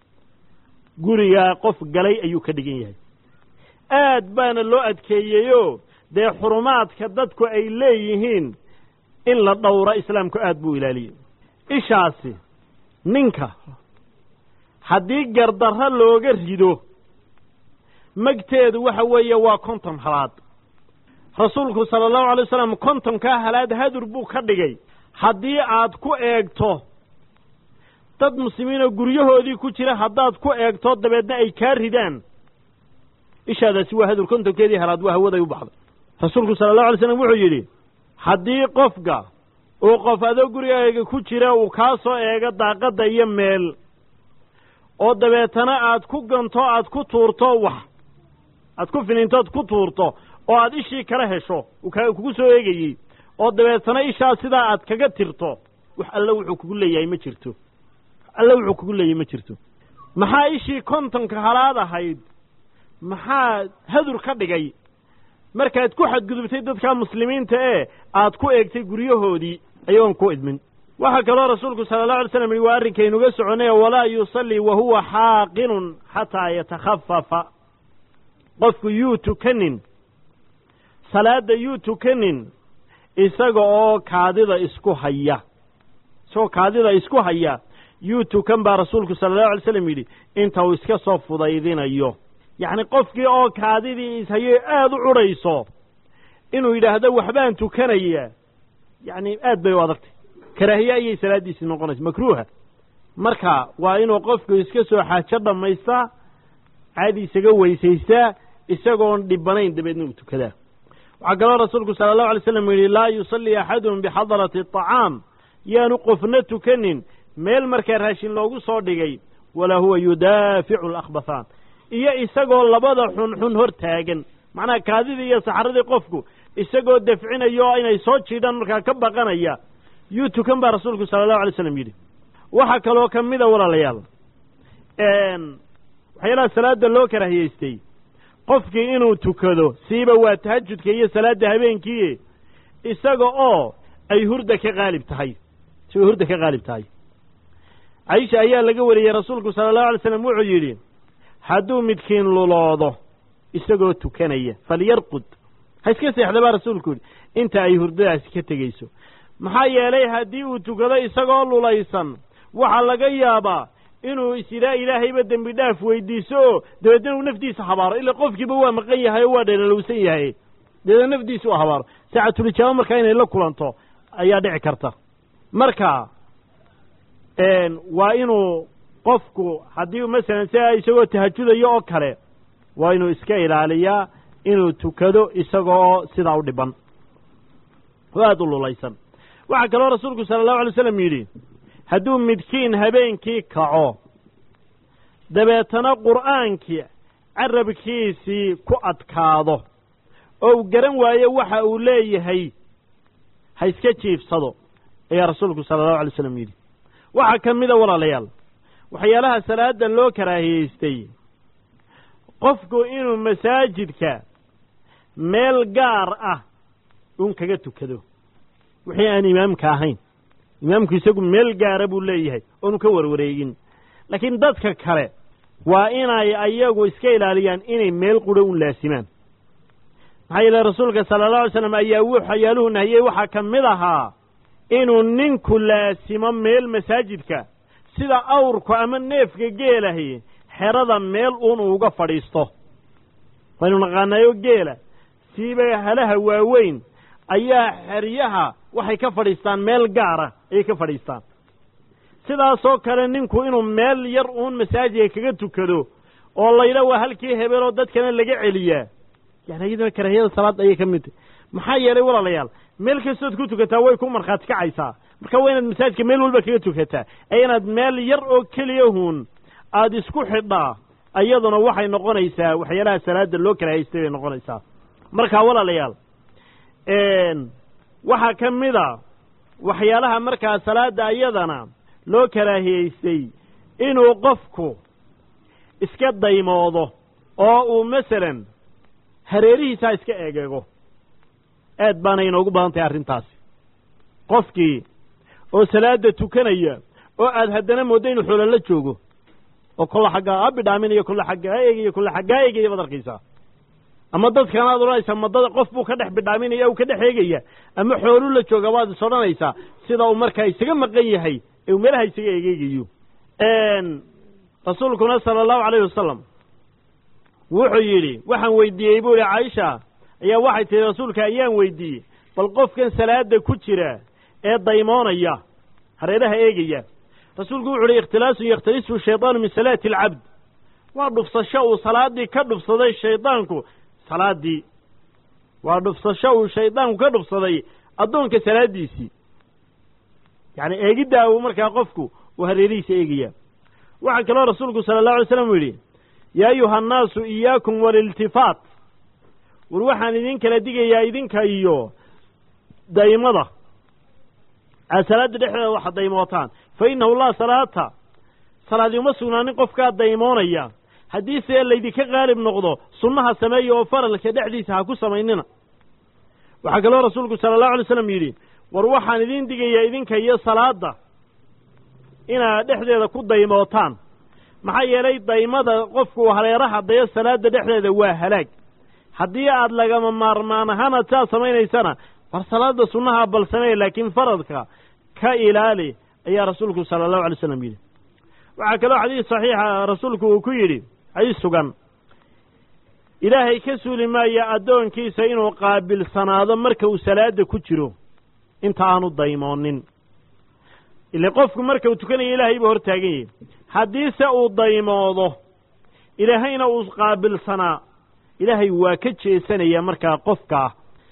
A: gurigaa qof galay ayuu ka dhigan yahay aad baana loo adkeeyeyoo dee xurumaadka dadku ay leeyihiin in la dhowra islaamku aad buu ilaaliyey ishaasi ninka haddii gardarro looga rido magteedu waxa weeye waa konton halaad rasuulku sala allahu alay wasalam kontonkaa halaad hadur buu ka dhigay haddii aad ku eegto dad muslimiinoo guryahoodii ku jira haddaad ku eegto dabeedna ay kaa ridaan ishaadaasi waa hadur kontonkeedii halaad waa hawaday u baxday rasuulku sala allahu alay slam wuxuu yidhi haddii qofka uu qof adoo gurigaaga ku jira uu kaa soo eego daaqadda iyo meel oo dabeetana aad ku ganto aad ku tuurto wax aad ku finintood ku tuurto oo aad ishii kala hesho uu ka kugu soo eegayey oo dabeetana ishaa sidaa aad kaga tirto wax alle wuxuu kugu leeyahay ma jirto wax alle wuxuu kugu leeyahay ma jirto maxaa ishii kontonka halaad ahayd maxaa hadur ka dhigay markaad ku xadgudubtay dadka muslimiinta ee aad ku eegtay guryahoodii ayagoon ku idmin waxaa kaloo rasuulku sala allahu alay slam yihi waa arrinkaynuga soconay walaa yusallii wa huwa xaaqinun xataa yatakhafafa qofku yuu tukanin salaadda yuu tukanin isaga oo kaadida isku haya isagoo kaadida isku haya yuu tukan baa rasuulku sala allahu alay slam yidhi inta uu iska soo fudaydinayo yacni qofkii oo kaadidii ishayo aada u cudhayso inuu yidhaahdo waxbaan tukanaya yacni aad bay u adagtay karaahiye ayay salaaddiisii noqonaysa makruuha marka waa inuu qofku iska soo xaajo dhammaystaa caadi isaga weysaystaa isagoon dhibanayn dabeedna uu tukadaa waxaa kaloo rasuulku sala allahu alay slam yidhi laa yusallii axadun bixadarati aطacaam yaanu qofna tukanin meel markaa raashin loogu soo dhigay walaa huwa yudaaficu alakhbathaan iyo isagoo labada xunxun hor taagan macnaha kaadidii iyo saxaradii qofku isagoo dafcinaya oo inay soo jiidhaan markaa ka baqanaya yuu tukan baa rasuulku sala allahu alay slam yidhi waxaa kaloo ka mida walaalayaal waxyaalaha salaadda loo karahiyeystay qofkii inuu tukado siiba waa tahajudka iyo salaadda habeenkii isaga oo ay hurda ka qaalib tahay isagoo hurda ka qaalib tahay caisha ayaa laga wariyey rasuulku sala allahu alay slam wuxuu yidhi hadduu midkiin luloodo isagoo tukanaya falyarqud ha iska seexda baa rasuulku yidhi inta ay hurdadaasi ka tegeyso maxaa yeelay haddii uu tukado isagoo lulaysan waxaa laga yaabaa inuu isidaa ilaahayba dembi dhaaf weydiiso oo dabeedna uu naftiisa habaaro ila qofkiiba waa maqan yahay oo waa dheelalowsan yahay dabeedna naftiisa u habaaro saacatulijaaba markaa inay la kulanto ayaa dhici karta marka waa inuu qofku haddii masalan sia isagoo tahajudayo oo kale waa inuu iska ilaaliyaa inuu tukado isagoo sidaa u dhiban oo aada u lulaysan waxaa kaloo rasuulku sala allahu alay slam yidhi hadduu midkiin habeenkii kaco dabeetana qur'aankii carabkiisii ku adkaado oo uu garan waayo waxa uu leeyahay ha iska jiifsado ayaa rasuulku sala allahu alay slam yidhi waxaa ka mida walaalayaal waxyaalaha salaadda loo karaahiyeystay qofku inuu masaajidka meel gaar ah uun kaga tukado wixii aan imaamka ahayn imaamku isagu meel gaara buu leeyahay oonu ka warwareegin laakiin dadka kale waa inay ayagu iska ilaaliyaan inay meel quro un laasimaan maxaa yeele rasuulka sala alla alay slam ayaa waxyaaluhu nahiyey waxaa ka mid ahaa inuu ninku laasimo meel masaajidka sida awrku ama neefka geelahi xerada meel uun uuga fadhiisto waynu naqaanayo geela siiba halaha waaweyn ayaa xeryaha waxay ka fadhiistaan meel gaara ayay ka fadhiistaan sidaasoo kale ninku inuu meel yar uun masaajidka kaga tukado oo laydha waa halkii hebeloo dadkana laga celiyaa yani iyaduna karaahiyada salaadda ayay ka mid tahy maxaa yeelay walaalayaal meel kastood ku tukataa way ku markhaati kacaysaa marka waa inaad masaajidka meel walba kaga tukataa ee inaad meel yar oo keliya huun aada isku xidhaa iyaduna waxay noqonaysaa waxyaalaha salaadda loo karaahiystay bay noqonaysaa marka walaalayaal waxaa ka mid a waxyaalaha markaa salaadda iyadana loo karaahiyeystay inuu qofku iska daymoodo oo uu masalan hareerihiisaa iska egeego aad baana inoogu badan tahay arrintaasi qofkii oo salaada tukanaya oo aad haddana mooddo inuu xoolo la joogo oo kolla xaggaa ha bidhaaminayo kolla xaggaa eegayo kolla xaggaa eegaya baad arkaysaa ama dadkan aad odhanaysaa madada qof buu ka dhex bidhaaminaya uu ka dhex eegaya ama xooluu la jooga baad is odhanaysaa sida uu markaa isaga maqan yahay ee uu meelaha isaga egeegayo rasuulkuna sala allahu calayhi wasalam wuxuu yidhi waxaan weydiiyey buu ihi caaisha ayaa waxay tihi rasuulka ayaan weydiiyey bal qofkan salaada ku jira ee daymoonaya hareeraha eegaya rasuulku wuxu uhi ikhtilaasun yakhtalisu shaydaanu min salaati alcabd waa dhufsasho uu salaaddii ka dhufsaday shaydaanku salaaddii waa dhufsasho uu shaydaanku ka dhufsaday addoonka salaaddiisii yacni eegiddaa uu markaa qofku uu hareerihiisa eegaya waxaa kaloo rasuulku sala allahu alay slam u yidhi yaa ayuha annaasu iyaakum waliltifaat war waxaan idin kala digayaa idinka iyo daymada aad salaadda dhexdeeda waxa daymootaan fa innahu laa salaata salaadi uma sugnaanin qofkaa daymoonaya haddii see laydinka qaalib noqdo sunnaha sameeya oo faralka dhexdiisa ha ku samaynina waxaa kaloo rasuulku sala allahu alay slam yidhi war waxaan idin digayaa idinka iyo salaadda inaad dhexdeeda ku daymootaan maxaa yeelay daymada qofku hareeraha dayo salaadda dhexdeeda waa halaag haddii aad lagama maarmaan ahaan aad saa samaynaysana war salaadda sunnaha bal sameey laakiin faradka ka ilaali ayaa rasuulku sala allahu alay slam yidhi waxaa kaloo xadiis saxiixa rasuulku uu ku yidhi xadiis sugan ilaahay ka suuli maaya addoonkiisa inuu qaabilsanaado marka uu salaadda ku jiro inta aanu daymoonin ile qofku marka uu tukanayo ilaahay buu hor taagan yahay haddiise uu daymoodo ilaahayna uu qaabilsanaa ilaahay waa ka jeesanaya markaa qofkaa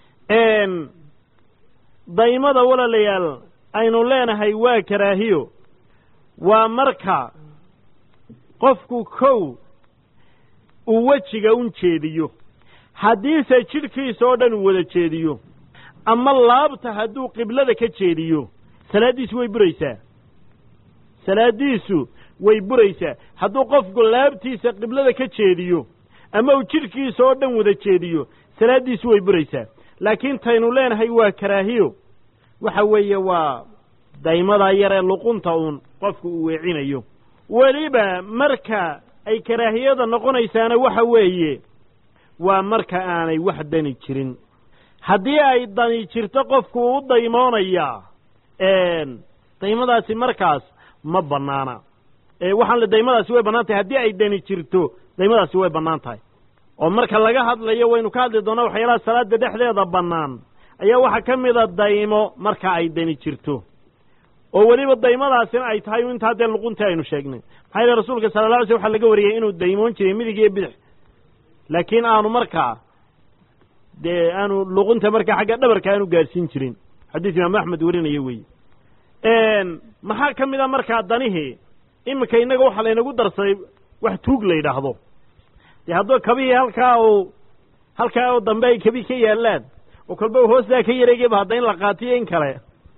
A: daymada walaalayaal aynu leenahay waa karaahiyo waa marka qofku kow uu wejiga un jeediyo haddiise jidhkiisa oo dhan uu wada jeediyo ama laabta hadduu qiblada ka jeediyo salaaddiisu way buraysaa salaaddiisu way buraysaa hadduu qofku laabtiisa qiblada ka jeediyo ama uu jidhkiisa oo dhan wada jeediyo salaaddiisu way buraysaa laakiin taynu leenahay waa karaahiyo waxa weeye waa daymadaa yar ee luqunta uun qofku uu weecinayo weliba marka ay karaahiyada noqonaysaana waxa weeye waa marka aanay wax dani jirin haddii ay dani jirto qofku u daymoonayaa daymadaasi markaas ma bannaana waxaan le daymadaasi way bannaan tahay haddii ay dani jirto daymadaasi way bannaan tahay oo marka laga hadlayo waynu ka hadli doonaa waxyaalaha salaada dhexdeeda bannaan ayaa waxaa ka mida daymo marka ay dani jirto oo weliba daymadaasina ay tahay intaa dee luquntii aynu sheegnay maxaa yeele rasuulka sala la alay sl waxaa laga wariyey inuu daymoon jiray midig iyo bidix laakiin aanu markaa dee aanu luqunta markaa xagga dhabarka aanu gaadhsiin jirin xadiis imaamu axmed warinaya weeye maxaa ka mid a markaa danihii iminka innaga waxaa laynagu darsaday wax tuug la yidhaahdo dee hadduu kabihii halkaa uu halkaa oo dambe ay kabii ka yaallaan oo kolba hoostaa ka yareegayba hadda in la qaatiyo in kale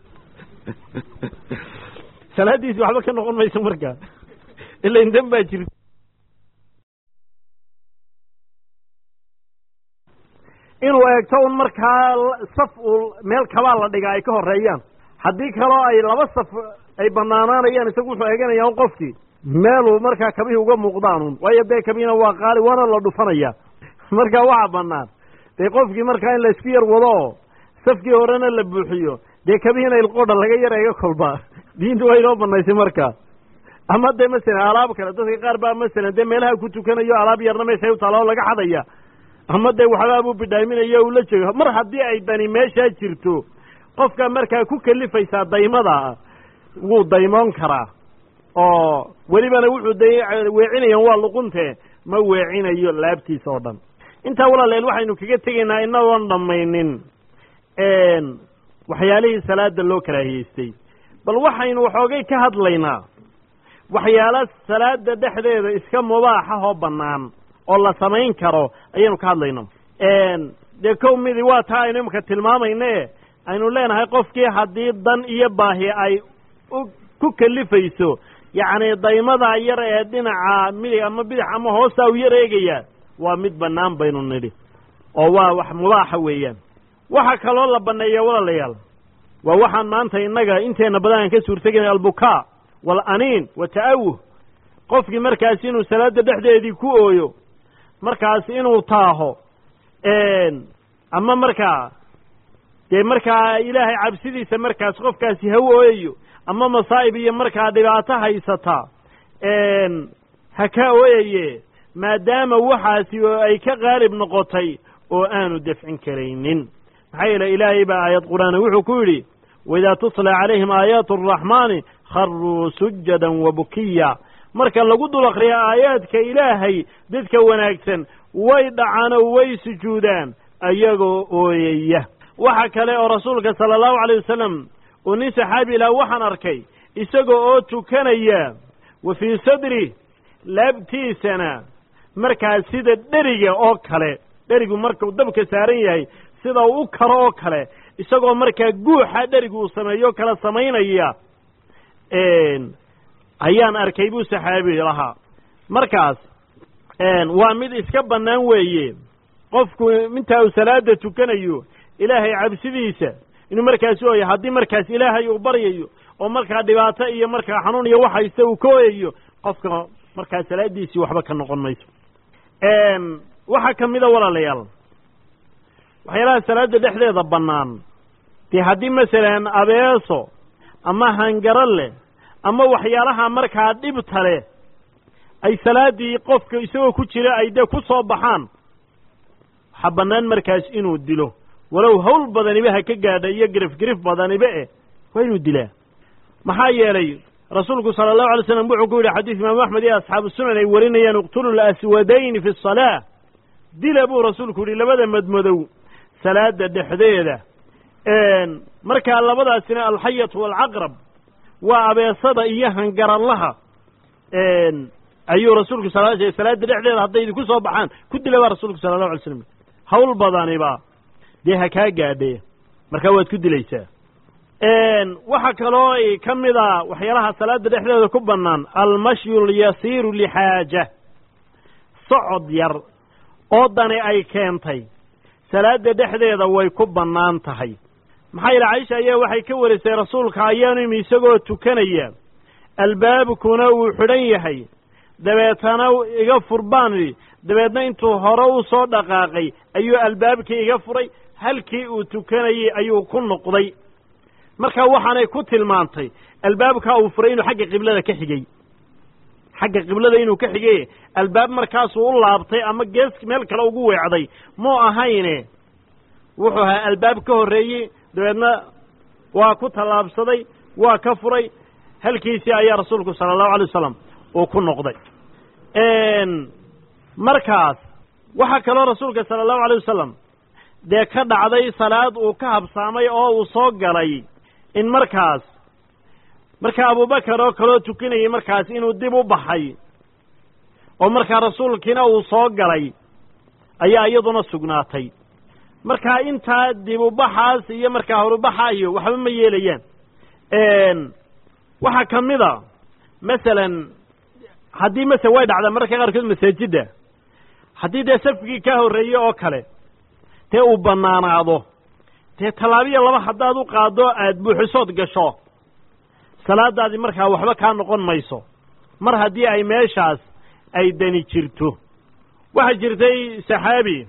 A: salaaddiisi waxba ka noqon mayso markaa ila indan baa jirta inuu eegto un markaa saf uu meel kabaa la dhigaa ay ka horeeyaan haddii kaloo ay laba saf ay banaanaanayaan isagu wuxuu eeganaya un qofkii meeluu markaa kabihii uga muuqdaanun waayo dee kabiina waa qaali waana la dhufanaya markaa waxaa banaan dee qofkii markaa in laysku yar wado oo safkii horena la buuxiyo dee kabihiina ilqoodha laga yar eega kolba diintu waa inoo banaysay markaa ama dee masalan alaab kale dadka qaar baa masalan dee meelaha ku tukanayo alaab yarna meeshay u taala oo laga xadaya ama dee waxbaabuu bidhaaminayo ula jeego mar haddii ay dani meeshaa jirto qofka markaa ku kalifaysaa daymada wuu daymoon karaa oo welibana wuxuu d weecinayaan waa luqunte ma weecinayo laabtiisa oo dhan intaa walaaleel waxaynu kaga tegaynaa inagoon dhammaynin waxyaalihii salaada loo karaahiyeystay bal waxaynu waxoogay ka hadlaynaa waxyaalo salaada dhexdeeda iska mubaaxahoo bannaan oo la samayn karo ayaynu ka hadlayno dee kow midi waa taa aynu imika tilmaamayne aynu leenahay qofkii haddii dan iyo baahi ay ku kalifayso yacni daymadaa yar ee dhinaca midig ama bidix ama hoostaa u yar eegayaa waa mid bannaan baynu nidhi oo waa wax mubaaxa weeyaan waxa kaloo la banneeya walaalayaal waa waxaan maanta innaga inteenna badan aan ka suurtegayn albukaa waalaniin wa ta'awuh qofkii markaas inuu salaadda dhexdeedii ku ooyo markaas inuu taaho ama markaa dee markaa ilaahay cabsidiisa markaas qofkaasi ha ooyayo ama masaa'ib iyo markaa dhibaato haysata ha ka ooyaye maadaama waxaasi oo ay ka qaalib noqotay oo aanu dafcin karaynin maxaa yeele ilaahay baa aayad qur'aana wuxuu ku yidhi waidaa tutla calayhim aayaatu araxmaani kharuu sujadan wa bukiya marka lagu dul akriyo aayaadka ilaahay dadka wanaagsan way dhacaan oo way sujuudaan ayagoo ooyaya waxa kale oo rasuulka sala allahu calayh wasalam uu nin saxaabi ilaah waxaan arkay isaga oo tukanaya wa fii sadri laabtiisana markaas sida dheriga oo kale dherigu markuu dabka saaran yahay sida uu u karo oo kale isagoo markaa guuxa dherigu uu sameeyo kala samaynaya ayaan arkay buu saxaabi lahaa markaas waa mid iska bannaan weeye qofku intaa uu salaada tukanayo ilaahay cabsidiisa inuu markaasi ooya haddii markaas ilaahay uu baryayo oo markaa dhibaato iyo markaa xanuun iyo wax haysta uu ka ooyayo qofka markaa salaadiisii waxba ka noqon mayso waxaa ka mida walaalayaal waxyaalaha salaada dhexdeeda bannaan dee haddii masalan abeeso ama hangaro leh ama waxyaalaha markaa dhibta leh ay salaaddii qofka isagoo ku jira ay dee ku soo baxaan waxaa bannaan markaas inuu dilo walow hawl badaniba ha ka gaadha iyo girif girif badaniba eh waa inuu dilaa maxaa yeelay rasuulku sala allahu alay slam wuxuu ku yidhi xadiis imaamu axmed iyo asxaabu sunan ay warinayaan iqtulu laswadayni fi asalaa dila buu rasuulku yidhi labada madmadow salaada dhexdeeda markaa labadaasina alxayatu waalcaqrab waa abeesada iyo hangaralaha ayuu rasuulku sal sl salaada dhexdeeda hadday idinku soo baxaan ku dila baa rasuulku sala allahu alay slam hawl badaniba dee ha kaa gaadhe markaa waad ku dilaysaa waxaa kaloo ka mid a waxyaalaha salaada dhexdeeda ku bannaan almashyu lyasiiru lixaaja socod yar oo dani ay keentay salaada dhexdeeda way ku bannaan tahay maxaa yeele caisha ayaa waxay ka warisay rasuulka ayaanu imi isagoo tukanaya albaabkuna uu xidhan yahay dabeetana iga fur baan idhi dabeedna intuu hore u soo dhaqaaqay ayuu albaabkii iga furay halkii uu tukanayey ayuu ku noqday marka waxaanay ku tilmaantay albaabkaa uu furay inuu xagga qiblada ka xigay xagga qiblada inuu ka xigay albaab markaasuu u laabtay ama gees meel kale ugu weecday muu ahayne wuxuu ahaa albaab ka horreeyey dabeedna waa ku tallaabsaday waa ka furay halkiisii ayaa rasuulku sala allahu alay wasalam uu ku noqday markaas waxaa kaloo rasuulka sala allahu alay wasalam dee ka dhacday salaad uu ka habsaamay oo uu soo galay in markaas marka abubakar oo kaloo tukanayay markaas inuu dib u baxay oo markaa rasuulkiina uu soo galay ayaa iyaduna sugnaatay markaa intaa dib ubaxaas iyo markaa horubaxa iyo waxba ma yeelayaan waxaa ka mid a masalan haddii masala way dhacdaa mararka qaarkood masaajidda haddii dee safkii ka horreeye oo kale dee uu bannaanaado dee tallaabiya laba haddaad u qaaddo aad buuxisood gasho salaadaadii markaa waxba kaa noqon mayso mar haddii ay meeshaas ay dani jirto waxaa jirtay saxaabi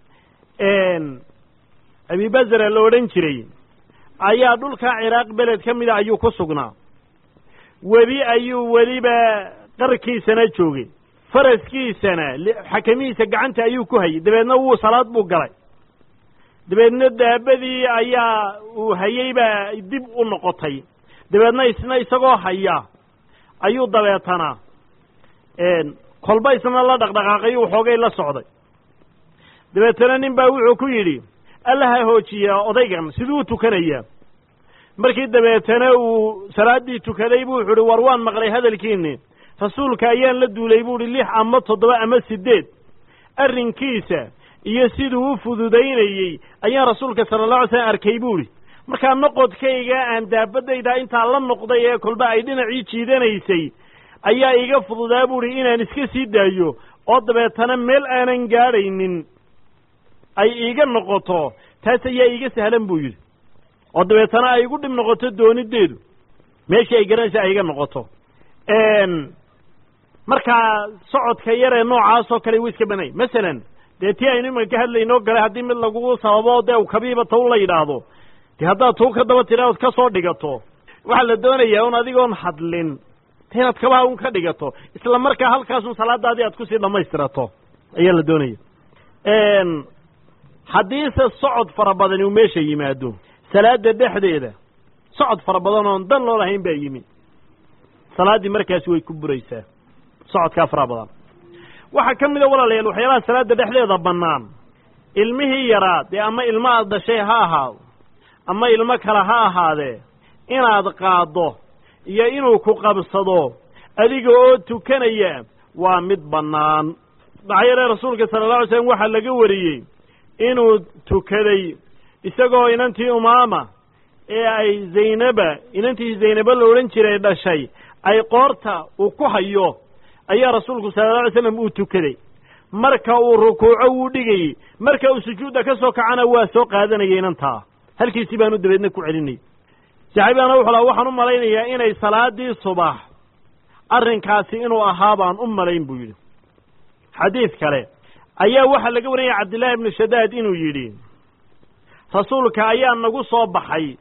A: abibazara la odhan jiray ayaa dhulkaa ciraaq beled ka mida ayuu ku sugnaa webi ayuu weliba qarkiisana joogay faraskiisana xakamihiisa gacanta ayuu ku hayay dabeedna wuu salaad buu galay dabeedna daabadii ayaa uu hayey baa dib u noqotay dabeedna isna isagoo haya ayuu dabeetana kolba isna la dhaqdhaqaaqay waxoogay la socday dabeetana nin baa wuxuu ku yidhi alla ha hoojiyaa odaygan siduu u tukanayaa markii dabeetana uu salaaddii tukaday buu wuxu uhi war waan maqlay hadalkiinni rasuulka ayaan la duulay buu uhi lix ama toddoba ama siddeed arrinkiisa iyo siduu u fududaynayey ayaan rasuulka sala allah alay slam arkay buu idhi markaa noqodkayga aan daabadayda intaa la noqday ee kolba ay dhinacii jiidanaysay ayaa iga fududaa buuhi inaan iska sii daayo oo dabeetana meel aanan gaadhaynin ay iiga noqoto taas ayaa iiga sahlan buu yidhi oo dabeetana ay igu dhib noqoto dooniddeedu meeshii ay garanaysa ay iga noqoto markaa socodka yaree noocaasoo kale wuu iska banay masalan dee tii aynu imanka ka hadlaynoo galay haddii mid lagugu sababo dee u kabiiba taw la yidhaahdo dee haddaad tuu ka daba tiraad ka soo dhigato waxaa la doonayaa un adigoon hadlin de inaad kabaha un ka dhigato isla markaa halkaasun salaadaadii aad kusii dhammaystirato ayaa la doonaya haddiise socod fara badani uu meesha yimaado salaada dhexdeeda socod fara badan oon dan loo lahayn baa yimi salaaddii markaasi way ku buraysaa socodkaa fara badan waxaa ka mida walaalayaal waxyaalaha salaada dhexdeeda bannaan ilmihii yaraa dee ama ilmo aad dhashay ha ahaado ama ilmo kale ha ahaadee inaad qaaddo iyo inuu ku qabsado adiga oo tukanaya waa mid bannaan maxaa yeele rasuulka sala alla alay slam waxaa laga wariyey inuu tukaday isagoo inantii umaama ee ay zaynaba inantii zaynaba la odhan jiray dhashay ay qoorta uu ku hayo ayaa rasuulku sala alla alay slam uu tukaday marka uu rukuuco wuu dhigayey marka uu sujuudda ka soo kacana waa soo qaadanaya inantaa halkiisii baanu dabeedna ku celinay saxaabigaana wuxuu laha waxaan u malaynayaa inay salaadii subax arrinkaasi inuu ahaa baan u malayn buu yidhi xadiid kale ayaa waxaa laga warinaya cabdillaahi ibnu shadaad inuu yidhi rasuulka ayaa nagu soo baxay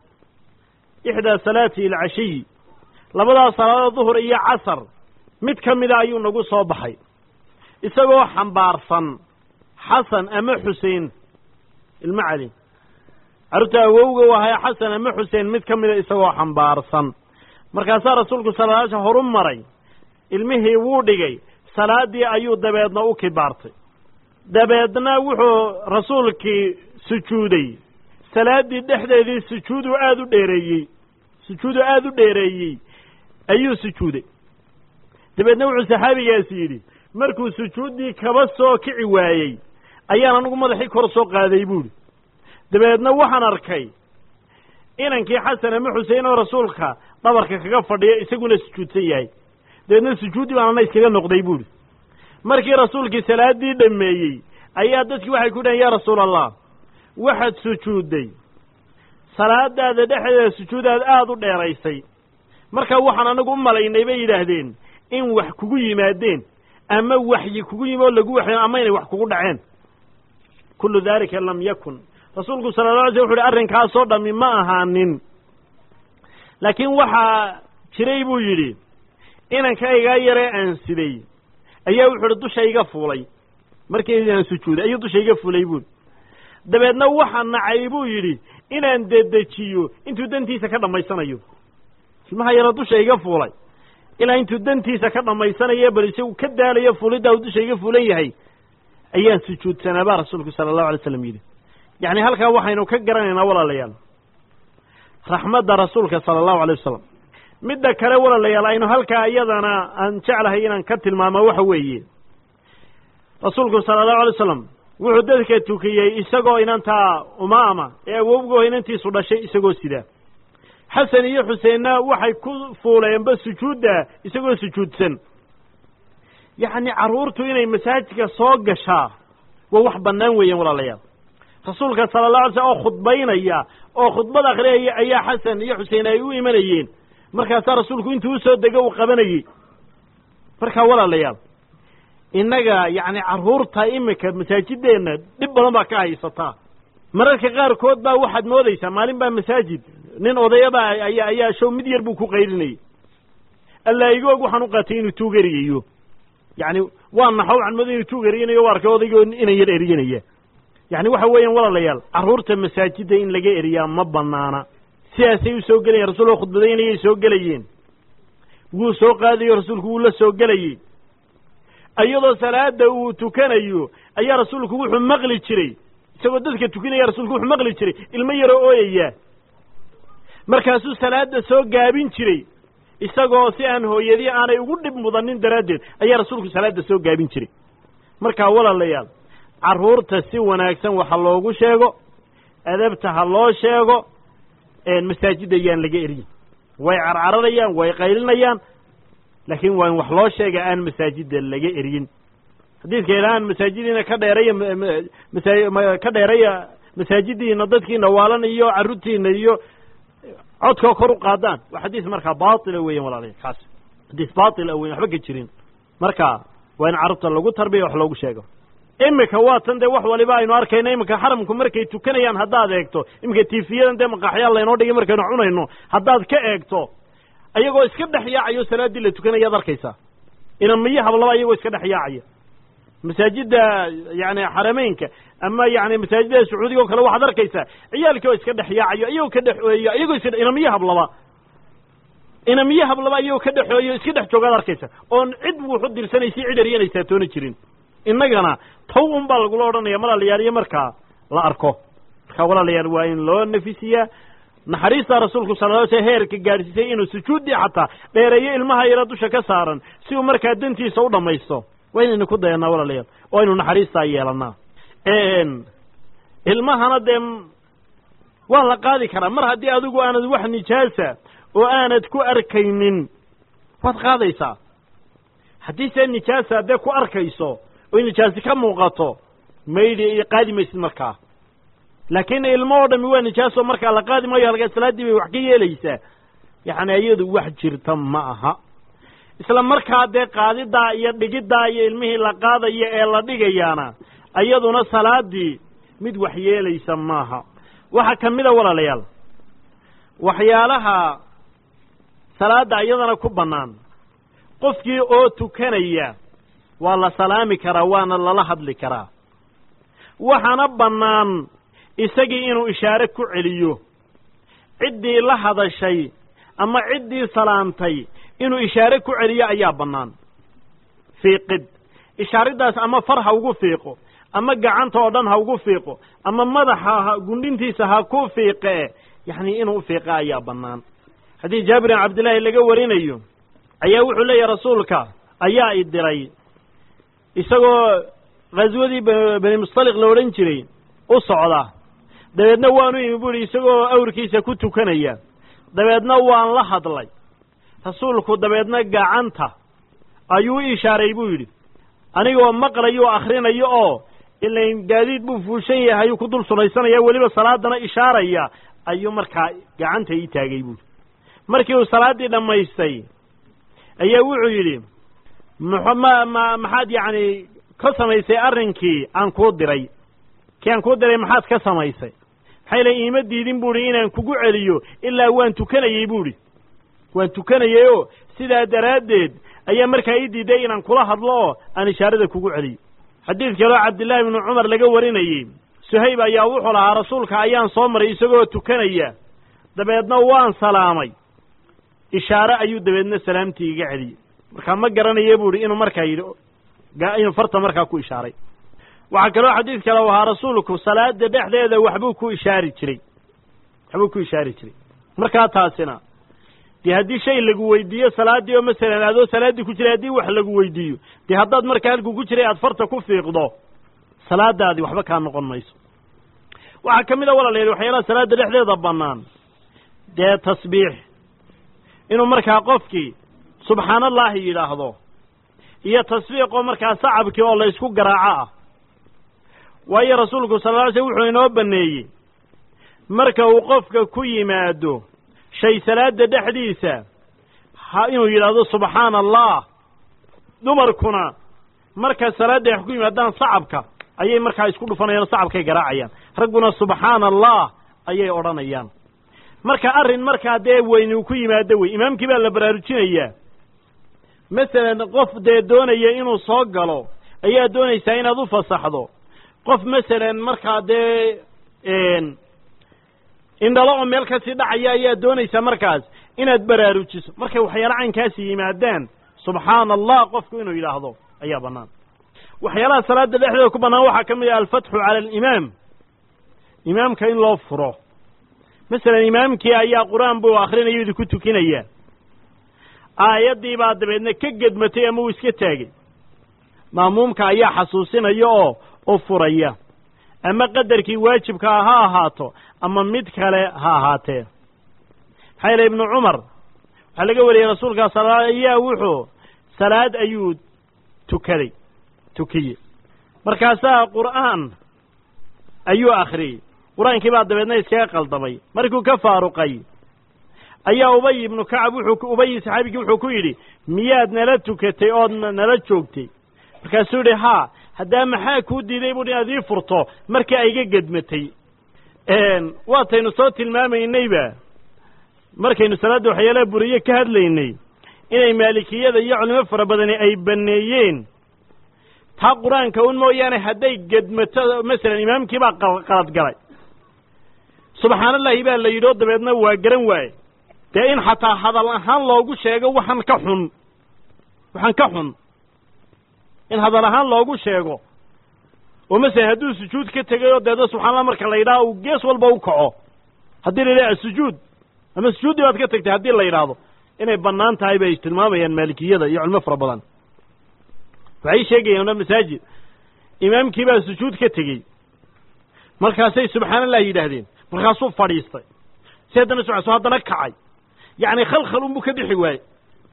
A: ixdaa salaati alcashiy labadaas salaadood duhur iyo casar mid ka mida ayuu nagu soo baxay isagoo xambaarsan xasan ama xusein ilmo cali carruurta awowga u ahay xasan ama xuseen mid ka mida isagoo xambaarsan markaasaa rasuulku sala ala slam horu maray ilmihii wuu dhigay salaaddii ayuu dabeedna u kibaartay dabeedna wuxuu rasuulkii sujuuday salaaddii dhexdeedii sujuudu aada u dheereeyey sujuudu aada u dheereeyey ayuu sujuuday dabeedna wuxuu saxaabigaasi yidhi markuu sujuuddii kaba soo kici waayey ayaan anigu madaxii kor soo qaaday buuhi dabeedna waxaan arkay inankii xasan ama xusein oo rasuulka dhabarka kaga fadhiya isaguna sujuudsan yahay dabeedna sujuuddii baan ana iskaga noqday buuhi markii rasuulkii salaaddii dhammeeyey ayaa dadkii waxay ku dhahen yaa rasuul allah waxaad sujuudday salaadaada dhexdeeda sujuudaad aada u dheeraysay marka waxaan anigu u malaynay bay yidhaahdeen in wax kugu yimaadeen ama waxyi kugu yimi oo lagu waxyo ama inay wax kugu dhaceen kullu daalika lam yakun rasuulku sala alla alay sl wuxu uhi arrinkaasoo dhammi ma ahaanin laakiin waxaa jiray buu yidhi inankaygaa yaree aan siday ayaa wuxu uhi dusha iga fuulay markii aan sujuuday ayuu dusha iga fuulay buui dabeedna waxaa nacay buu yidhi inaan dedejiyo intuu dantiisa ka dhammaysanayo ilmaha yaro dusha iga fuulay ilaa intuu dantiisa ka dhammaysanayo bal isagu ka daalayo fuuliddaa uu dusha iga fuulan yahay ayaan sujuudsanaa baa rasuulku sala allahu alay slam yidhi yacni halkaa waxaynu ka garanaynaa walaalayaal raxmadda rasuulka sala allahu alay wasalam midda kale walaalayaal aynu halkaa iyadana aan jeclahay inaan ka tilmaamo waxa weeye rasuulku sala allahu alay wasalam wuxuu dadka tukiyey isagoo inantaa umaama ee awowgoo inantiisu dhashay isagoo sidaa xasan iyo xuseenna waxay ku fuuleenba sujuudda isagoo sujuudsan yacni carruurtu inay masaajidka soo gashaa waa wax bannaan weeyaan walaalayaal rasuulka sala allah alay slam oo khudbaynaya oo khudbad akhriyaya ayaa xasan iyo xuseen ay u imanayeen markaasaa rasuulku intuu usoo dego uu qabanayey markaa walaalayaal innaga yacni carruurta iminka masaajideenna dhib badan baa ka haysataa mararka qaarkood baa waxaad moodaysaa maalin baa masaajid nin odayabaa ayaa ayaa show mid yar buu ku qaylinayay allaa igoog waxaan u qaatay inuu tuug eriyayo yacni waa naxo waxaan mooday inuu tuug eriyanayo o arkay odaygoo inan yar eriyanaya yacni waxa weeyaan walaalayaal carruurta masaajidda in laga eriyaa ma banaana sidaasay u soo gelayeen rasuulka khudbadaynayay soo gelayeen wuu soo qaadayo rasuulku wuu la soo gelayey iyadoo salaada uu tukanayo ayaa rasuulku wuxuu maqli jiray isagoo dadka tukanaya rasuulku wuxuu maqli jiray ilmo yaroo ooyaya markaasuu salaada soo gaabin jiray isagoo si aan hooyadii aanay ugu dhib mudanin daraaddeed ayaa rasuulku salaada soo gaabin jiray markaa walaalayaal carruurta si wanaagsan waxa loogu sheego adabta ha loo sheego masaajidda yaan laga eriyin way carcararayaan way qaylinayaan laakiin waa in wax loo sheega aan masaajidda laga eryin xadiidka ilaaan masaajidiina ka dheeraya masa ka dheeraya masaajidiina dadkiina waalan iyo carruurtiina iyo codkao kor u qaadaan waa xadiis markaa baatila weyan walaalayaal kaas xadiis baatila weyan waxba ka jirin marka waa in carruurta lagu tarbiya wax loogu sheego imika waa tan dee wax waliba aynu arkayno iminka xaramku markay tukanayaan haddaad eegto iminka tiifiyadan dee maqaaxyaal laynoo dhigay markaynu cunayno haddaad ka eegto ayagoo iska dhex yaacayo salaaddii la tukanayaad arkaysaa inamiyo hablaba iyagoo iska dhex yaacaya masaajidda yani xarameynka ama yani masaajidda sacuudiga o kale waxaad arkaysaa ciyaalkii oo iska dhex yaacayo iyagoo ka dhexeeyo iyagoo iska inamiyo hablaba inamiyo hablaba iyagoo ka dhexeeyo iska dhex joogaad arkaysa oon cid wuxu dirsanaysa cid eryanaysaa toona jirin innagana taw un baa lagula odhanaya walaalayaal iyo markaa la arko markaa walaalayaal waa in loo nafisiyaa naxariista rasuulku sala lla sl heerka gaadhsiisay inuu sujuuddii xataa dheereeyo ilmaha yaro dusha ka saaran si uu markaa dantiisa u dhammaysto waa inaynu ku dayanaa walaalayaal oo aynu naxariistaa yeelannaa ilmahana dee waa la qaadi karaa mar haddii adigu aanad wax nijaasa oo aanad ku arkaynin waad qaadaysaa haddii see nijaasa dee ku arkayso oy nijaasi ka muuqato maydhi qaadi maysid markaa laakiin ilmo oo dhami waa nijaaso markaa la qaadi maayo halkaa salaaddii bay wax ka yeelaysaa yacni iyadu wax jirta ma aha isla markaa dee qaadidaa iyo dhigiddaa iyo ilmihii la qaadaya ee la dhigayaana iyaduna salaaddii mid wax yeelaysa maaha waxaa ka mid a walaalayaal waxyaalaha salaadda iyadana ku bannaan qofkii oo tukanaya waa la salaami karaa waana lala hadli karaa waxaana bannaan isagii inuu ishaare ku celiyo ciddii la hadashay ama ciddii salaamtay inuu ishaare ku celiyo ayaa bannaan fiiqid ishaariddaas ama far ha ugu fiiqo ama gacanta oo dhan ha ugu fiiqo ama madaxa gundhintiisa ha ku fiiqee yacni inuu ufiiqa ayaa bannaan haddii jaabirin cabdillaahi laga warinayo ayaa wuxuu leeyahy rasuulka ayaa i diray isagoo khaswadii bani mustaliq la odhan jiray u socda dabeedna waanu imi bu ihi isagoo awrkiisa ku tukanaya dabeedna waan la hadlay rasuulku dabeedna gacanta ayuu i ishaaray buu yidhi anigoo maqlayo oo akhrinayo oo ilain gaadiid buu fuushan yahay ayuu ku dul sulaysanaya weliba salaadana ishaaraya ayuu markaa gacanta ii taagay buuhi markii uu salaaddii dhammaystay ayaa wuxuu yidhi mx ma ma maxaad yacni ka samaysay arrinkii aan kuu diray kii aan kuu diray maxaad ka samaysay maxay le iima diidin buuhi inaan kugu celiyo ilaa waan tukanayey buuhi waan tukanayey oo sidaa daraaddeed ayaa markaa ii diiday inaan kula hadlo oo aan ishaarada kugu celiyo xadiid kaloo cabdillaahi ibnu cumar laga warinayey suhayb ayaa wuxuu lahaa rasuulka ayaan soo maray isagoo tukanaya dabeedna waan salaamay ishaare ayuu dabeedna salaamtii iga celiyey markaa ma garanaye buu ihi inuu markaa yidhi inuu farta markaa ku ishaaray waxaa kaloo xadiid kale u ahaa rasuulku salaada dhexdeeda waxbuu ku ishaari jiray waxbuu ku ishaari jiray markaa taasina dee haddii shay lagu weydiiyo salaaddii oo masalan adoo salaaddii ku jiray haddii wax lagu weydiiyo dee haddaad markaa halkuu ku jiray aad farta ku fiiqdo salaadaadii waxba kaa noqon mayso waxaa ka mid a walaalayaal waxyaalaha salaadda dhexdeeda bannaan dee tasbiix inuu markaa qofkii subxaan allaahi yidhaahdo iyo tasbiiqoo markaa sacabkii oo la ysku garaaco ah waayo rasuulku sal lla ly slm wuxuu inoo banneeyey marka uu qofka ku yimaado shay salaada dhexdiisa ha inuu yidhaahdo subxaana allah dumarkuna marka salaadda wax ku yimaadaan sacabka ayay markaa isku dhufanayaan o sacabkay garaacayaan ragguna subxaana allah ayay odhanayaan marka arrin markaa dee weyni uu ku yimaado wey imaamkii baa la baraarujinayaa masalan qof dee doonaya inuu soo galo ayaa doonaysaa inaad u fasaxdo qof masalan markaa dee indhalo oo meel kasii dhacaya ayaa doonaysaa markaas inaad baraarujiso markay waxyaala caynkaasi yimaadaan subxaana allah qofku inuu yidhaahdo ayaa bannaan waxyaalaha salaada dhexdeeda ku bannaan waxaa ka mid ah alfatxu cala alimaam imaamka in loo furo masalan imaamkii ayaa qur-aan buu akhrinayo idinku tukinaya aayaddii baa dabeedna ka gedmatay ama uu iska taagay maamuumka ayaa xasuusinaya oo u furaya ama qadarkii waajibkaa ha ahaato ama mid kale ha ahaatee maxaa yeele ibnu cumar waxaa laga wariyey rasuulkaa sal ayaa wuxuu salaad ayuu tukaday tukiyey markaasaa qur'aan ayuu akhriyey qur-aankii baa dabeedna iskaga qaldamay markuu ka faaruqay ayaa ubay ibnu kacab wuxuu ubay saxaabigii wuxuu ku yidhi miyaad nala tukatay ood nala joogtay markaasuu yidhi haa haddaa maxaa kuu diiday buu inaad ii furto markii ay iga gedmatay waataynu soo tilmaamaynayba markaynu salaadda waxyaalaha buriye ka hadlaynay inay maalikiyada iyo culimo fara badani ay banneeyeen taa qur-aanka un mooyaane hadday gedmato masalan imaamkii baa qalad galay subxaanallahi baa la yidhi oo dabeedna waa garan waaye dee in xataa hadal ahaan loogu sheego waxaan ka xun waxaan ka xun in hadal ahaan loogu sheego oo masalan hadduu sujuud ka tegay oo deedna subxaanallah marka la yidhaha uu gees walba u kaco haddii la yidhaha asujuud ama sujuuddii baad ka tagtay haddii la yidhaahdo inay bannaan tahay bay tilmaamayaan maalikiyada iyo culimo fara badan waxay sheegayaan o masaajid imaamkii baa sujuud ka tegey markaasay subxaanallah yidhaahdeen markaasuu fadhiistay si haddana socso haddana kacay yacni khalkhal unbuu ka bixi waaye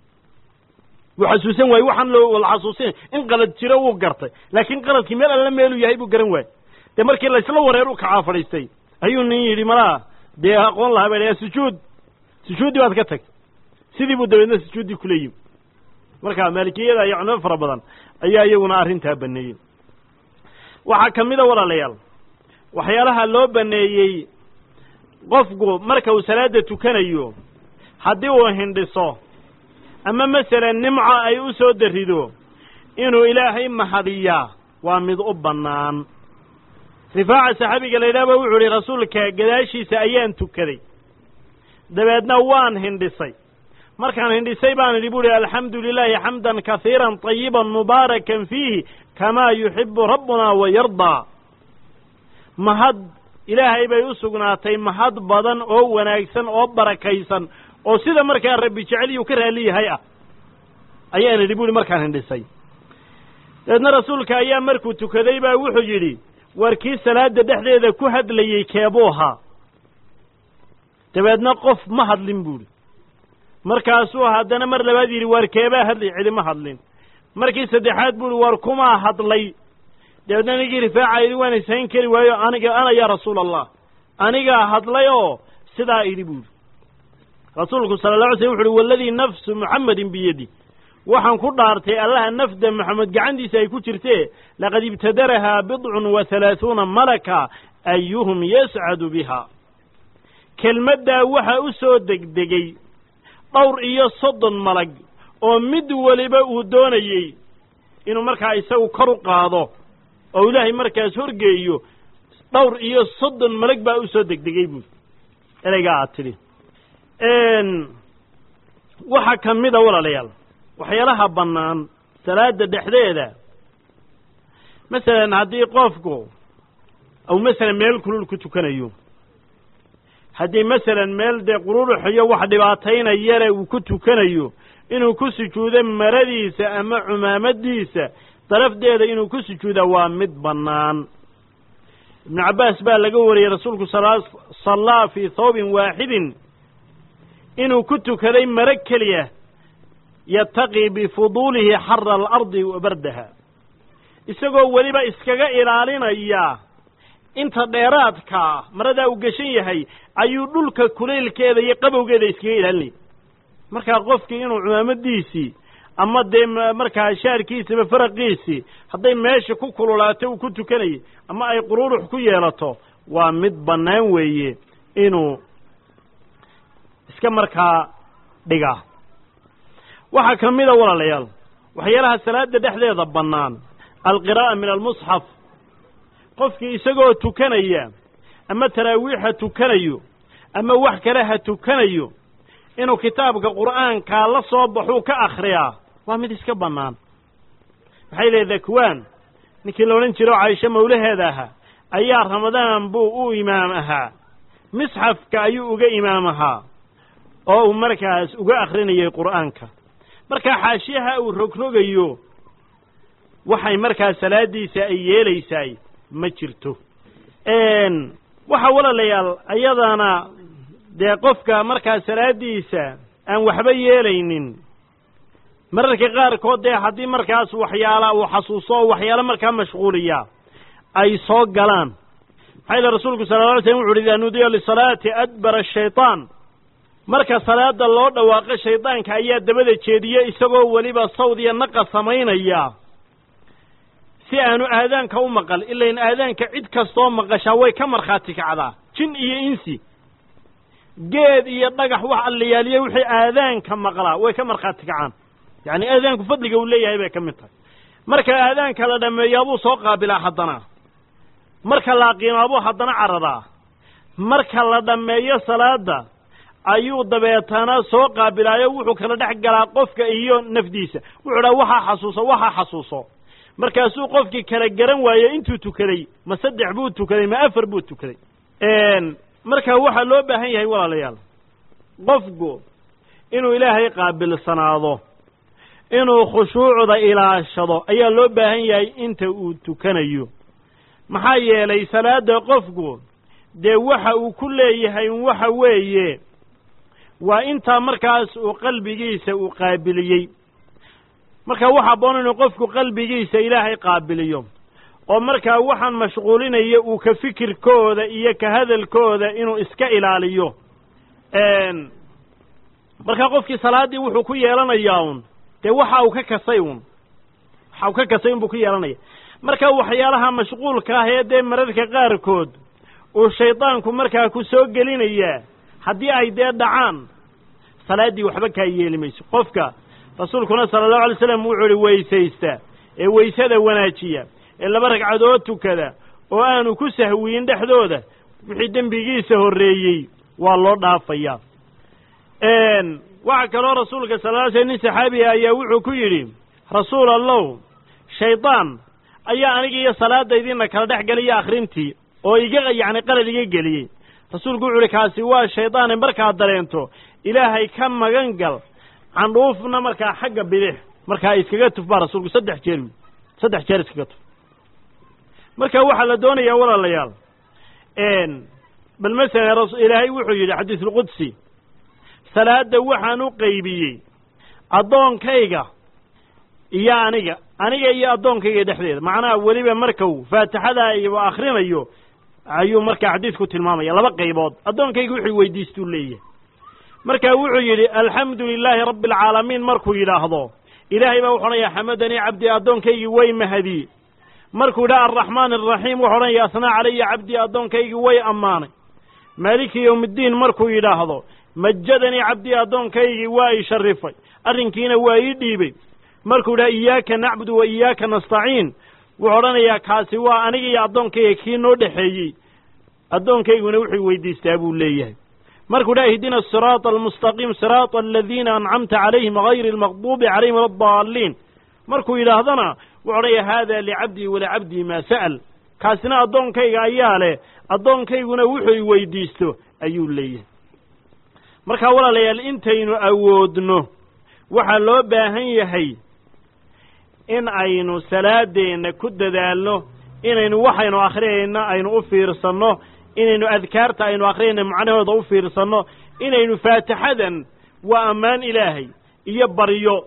A: wuu xasuusan waaye waxaan loo la xasuusin in qalad jiro wuu gartay laakiin qaladkii meel alla meeluu yahay buu garan waaye dee markii laysla wareer u kacaa fadhiistay ayuu nin yidhi malaa dee aqoon lahaa ba sujuud sujuuddii baad ka tagtay sidii buu dabeedna sujuuddii kula yimi marka maalikiyada iyo culimo fara badan ayaa iyaguna arrintaa baneeyey waxaa ka mida walaalayaal waxyaalaha loo baneeyey qofku marka uu salaada tukanayo haddii uu hindhiso ama masalan nimco ay u soo darido inuu ilaahay mahadiyaa waa mid u bannaan rifaaca saxaabiga la yidhaha ba wuxuu ihi rasuulka gadaashiisa ayaan tukaday dabeedna waan hindhisay markaan hindhisay baan idhi bu uhi alxamdu lilaahi xamdan kasiiran طayiban mubaarakan fiihi kamaa yuxibu rabbuna wa yardaa mahad ilaahay bay u sugnaatay mahad badan oo wanaagsan oo barakaysan oo sida markaa rabbi jeceliyu ka raali yahay ah ayaan idhi bu uhi markaan hindhisay dabeedna rasuulka ayaa markuu tukaday baa wuxuu yidhi war kii salaada dhexdeeda ku hadlayey keebuu ahaa dabeedna qof ma hadlin buuhi markaasuu haddana mar labaad yidhi waar keebaa hadlay celi ma hadlin markii saddexaad buuhi war kumaa hadlay dabeedna ninkii rifaaca idhi waan ishayn kari waayo aniga ana yaa rasuula allah anigaa hadlay oo sidaa idhi buuhi rasuulku sala alla alay slm wuxu uhi waladii nafsu muxammadin biyadi waxaan ku dhaartay allaha nafda moxamed gacantiisa ay ku jirtee laqad ibtadarahaa bidcun wa halaahuuna malaka ayuhum yascadu biha kelmaddaa waxaa u soo degdegey dhowr iyo soddon malag oo mid weliba uu doonayey inuu markaa isagu kor u qaado oo ilaahay markaas horgeeyo dhowr iyo soddon malag baa u soo degdegey buuri ereygaa aad tidhi waxaa ka mid a walaalayaal waxyaalaha bannaan salaada dhexdeeda masalan haddii qofku ou masalan meel kulul ku tukanayo haddii masalan meel dee qururuxiyo wax dhibaataynayale uu ku tukanayo inuu ku sujuudo maradiisa ama cumaamadiisa darafdeeda inuu ku sujuuda waa mid bannaan ibnu cabbaas baa laga wariyey rasuulku sallaa fii thawbin waaxidin inuu ku tukaday maro keliya yataqii bifuduulihi xara alardi wa bardaha isagoo weliba iskaga ilaalinaya inta dheeraadkaa maradaa uu geshan yahay ayuu dhulka kulaylkeeda iyo qabowgeeda iskaga ilaalinaya markaa qofkii inuu cumaamadiisii ama dee markaa shaarkiisiba faraqiisii hadday meesha ku kululaato uu ku tukanayay ama ay qururux ku yeelato waa mid bannaan weeye inuu iska markaa dhigaa waxaa ka mida walaalayaal waxyaalaha salaada dhexdeeda bannaan alqiraa'a min almusxaf qofkii isagoo tukanaya ama taraawiixa tukanayo ama wax kale ha tukanayo inuu kitaabka qur'aankaa la soo baxuu ka akhriyaa waa mid iska bannaan maxay leedahay kuwaan ninkii la odhan jiro caisho mawlaheeda ahaa ayaa ramadaan buu u imaam ahaa misxafka ayuu uga imaam ahaa oo uu markaas uga akhrinayay qur'aanka markaa xaashiyaha uu rogrogayo waxay markaa salaaddiisa ay yeelaysaay ma jirto waxaa walaalayaal ayadana dee qofka markaa salaaddiisa aan waxba yeelaynin mararka qaarkood dee haddii markaas waxyaala uu xasuuso oo waxyaalo markaa mashquuliya ay soo galaan maxaa yile rasuulku sala lla alay slm wuxu uhi idaa nuudiya lisalaati adbara ashaytaan marka salaada loo dhawaaqo shaydaanka ayaa dabada jeediye isagoo weliba sawd iyo naqa samaynaya si aanu aadaanka u maqal ilain aadaanka cid kastoo maqashaa way ka markhaati kacdaa jin iyo insi geed iyo dhagax wax allayaaliye wixii aadaanka maqlaa way ka markhaati kacaan yacni aadaanku fadliga uu leeyahay bay ka mid tahay marka aadaanka la dhammeeyaabuu soo qaabilaa haddana marka la aqiimaabuu haddana cararaa marka la dhammeeyo salaada ayuu dabeetana soo qaabilaayo wuxuu kala dhex galaa qofka iyo nafdiisa wuxuu dhaha waxaa xasuuso waxaa xasuuso markaasuu qofkii kala garan waaye intuu tukaday ma saddex buu tukaday ma afar buu tukaday marka waxaa loo baahan yahay walaalayaal qofku inuu ilaahay qaabilsanaado inuu khushuucda ilaashado ayaa loo baahan yahay inta uu tukanayo maxaa yeelay salaada qofku dee waxa uu ku leeyahay waxa weeye waa intaa markaas uu qalbigiisa uu qaabiliyey marka waxa aboon inuu qofku qalbigiisa ilaahay qaabiliyo oo markaa waxaan mashquulinaya uu ka fikirkooda iyo ka hadalkooda inuu iska ilaaliyo markaa qofkii salaaddii wuxuu ku yeelanayaa un dee waxa uu ka kasay un waxa uu ka kasay un buu ku yeelanaya marka waxyaalaha mashquulka ah ee dee mararka qaarkood uu shaydaanku markaa ku soo gelinayaa haddii ay dee dhacaan salaaddii waxba kaa yeeli mayso qofka rasuulkuna sala allahu alay slam wuxuu ihi weysaysta ee weysada wanaajiya ee laba ragcadood tukada oo aanu ku sahwiyin dhexdooda wixii dembigiisa horreeyey waa loo dhaafayaa waxaa kaloo rasuulka sala ly slam nin saxaabiga ayaa wuxuu ku yidhi rasuul allow shaydaan ayaa aniga iyo salaadaydiina kala dhex geliya akhrintii oo iga yacni qalad iga geliyey rasuulku wuxu uhi kaasi waa shaydaane markaad dareento ilaahay ka magan gal candhuufna markaa xagga bidix markaa iskaga tuf baa rasuulku saddex jeer saddex jeer iskaga tuf marka waxaa la doonayaa walaalayaal bal masalan ilaahay wuxuu yidhi xadiisulqudsi salaadda waxaan u qaybiyey addoonkayga iyo aniga aniga iyo addoonkayga dhexdeeda macnaha weliba markau faatixada iyo akhrinayo ayuu markaa xadiidku tilmaamaya laba qaybood addoonkayga wuxuu weydiistuu leeyahay marka wuxuu yidhi alxamdu lilaahi rabbi alcaalamiin markuu yidhaahdo ilaahay baa wuxu odhanaya xamadanii cabdii addoonkaygii way mahadiyey markuu yidhaha alraxmaan alraxiim wuxu odhanaya asnaa calaya cabdii addoonkaygii way ammaanay maaliki yowmiddiin markuu yidhaahdo majadanii cabdii addoonkaygii waa ii sharifay arrinkiina waa ii dhiibay markuu yidhaha iyaaka nacbudu wa iyaaka nastaciin wuxuu odhanayaa kaasi waa aniga iyo addoonkayga kii noo dhexeeyey addoonkayguna wuxuu weydiistaa buu leeyahay markuu dhaha ihdina asiraata almustaqiim siraata aladiina ancamta calayhim hayri almaqduubi calayhim waladaalliin markuu yidhaahdana wuxuu odhanaya haada licabdii walicabdii maa sa'al kaasina addoonkayga ayaa leh addoonkayguna wuxuu i weydiisto ayuu leeyahay markaa walaalayaal intaynu awoodno waxaa loo baahan yahay in aynu salaadeenna ku dadaalno inaynu waxaynu akhriyayno aynu u fiirsanno inaynu adkaarta aynu akhriyayno macnahooda u fiirsanno inaynu faatixadan waa ammaan ilaahay iyo baryo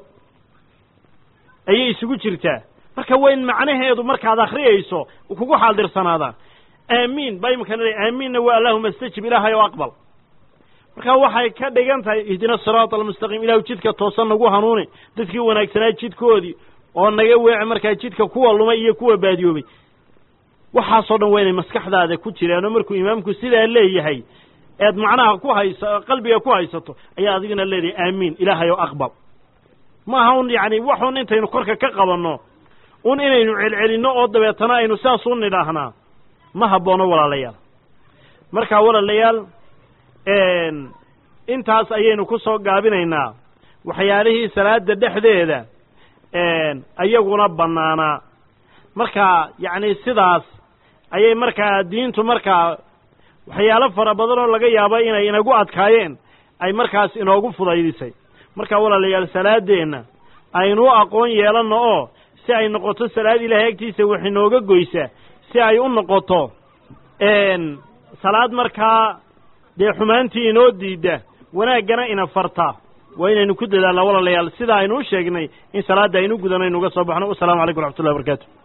A: ayay isugu jirtaa marka waa in macnaheedu markaad akhriyayso kugu xaaldirsanaadaan aamiin baa imikana le aamiinna waa allahuma istajib ilaahay oo aqbal marka waxay ka dhigan tahay ihdina asiraata almustaqiim ilahu jidka toosan nagu hanuuni dadkii wanaagsanaa jidkoodii oo naga weeci markaa jidka kuwa lumay iyo kuwa baadiyoobay waxaasoo dhan waa inay maskaxdaada ku jiraan oo markuu imaamku sidaa leeyahay eed macnaha ku haysa qalbiga ku haysato ayaa adigana leedahay aamiin ilaahay oo aqbal maaha un yacni waxun intaynu korka ka qabanno un inaynu celcelinno oo dabeetana aynu saas u nidhaahnaa ma habboono walaalayaal marka walaalayaal intaas ayaynu ku soo gaabinaynaa waxyaalihii salaada dhexdeeda ayaguna bannaanaa marka yacni sidaas ayay markaa diintu markaa waxyaalo fara badan oo laga yaabo inay inagu adkaayeen ay markaas inoogu fudaydisay marka walaalayaal salaadeenna aynu u aqoon yeelanno oo si ay noqoto salaad ilaahay agtiisa wax inooga goysa si ay u noqoto salaad markaa dee xumaantii inoo diidda wanaaggana ina farta waa inaynu ku dadaalnaa walaalayaal sida aynu u sheegnay in salaadda aynu gudanaynu uga soo baxno wasalaamu calaykum waraxmatullahi barakaatu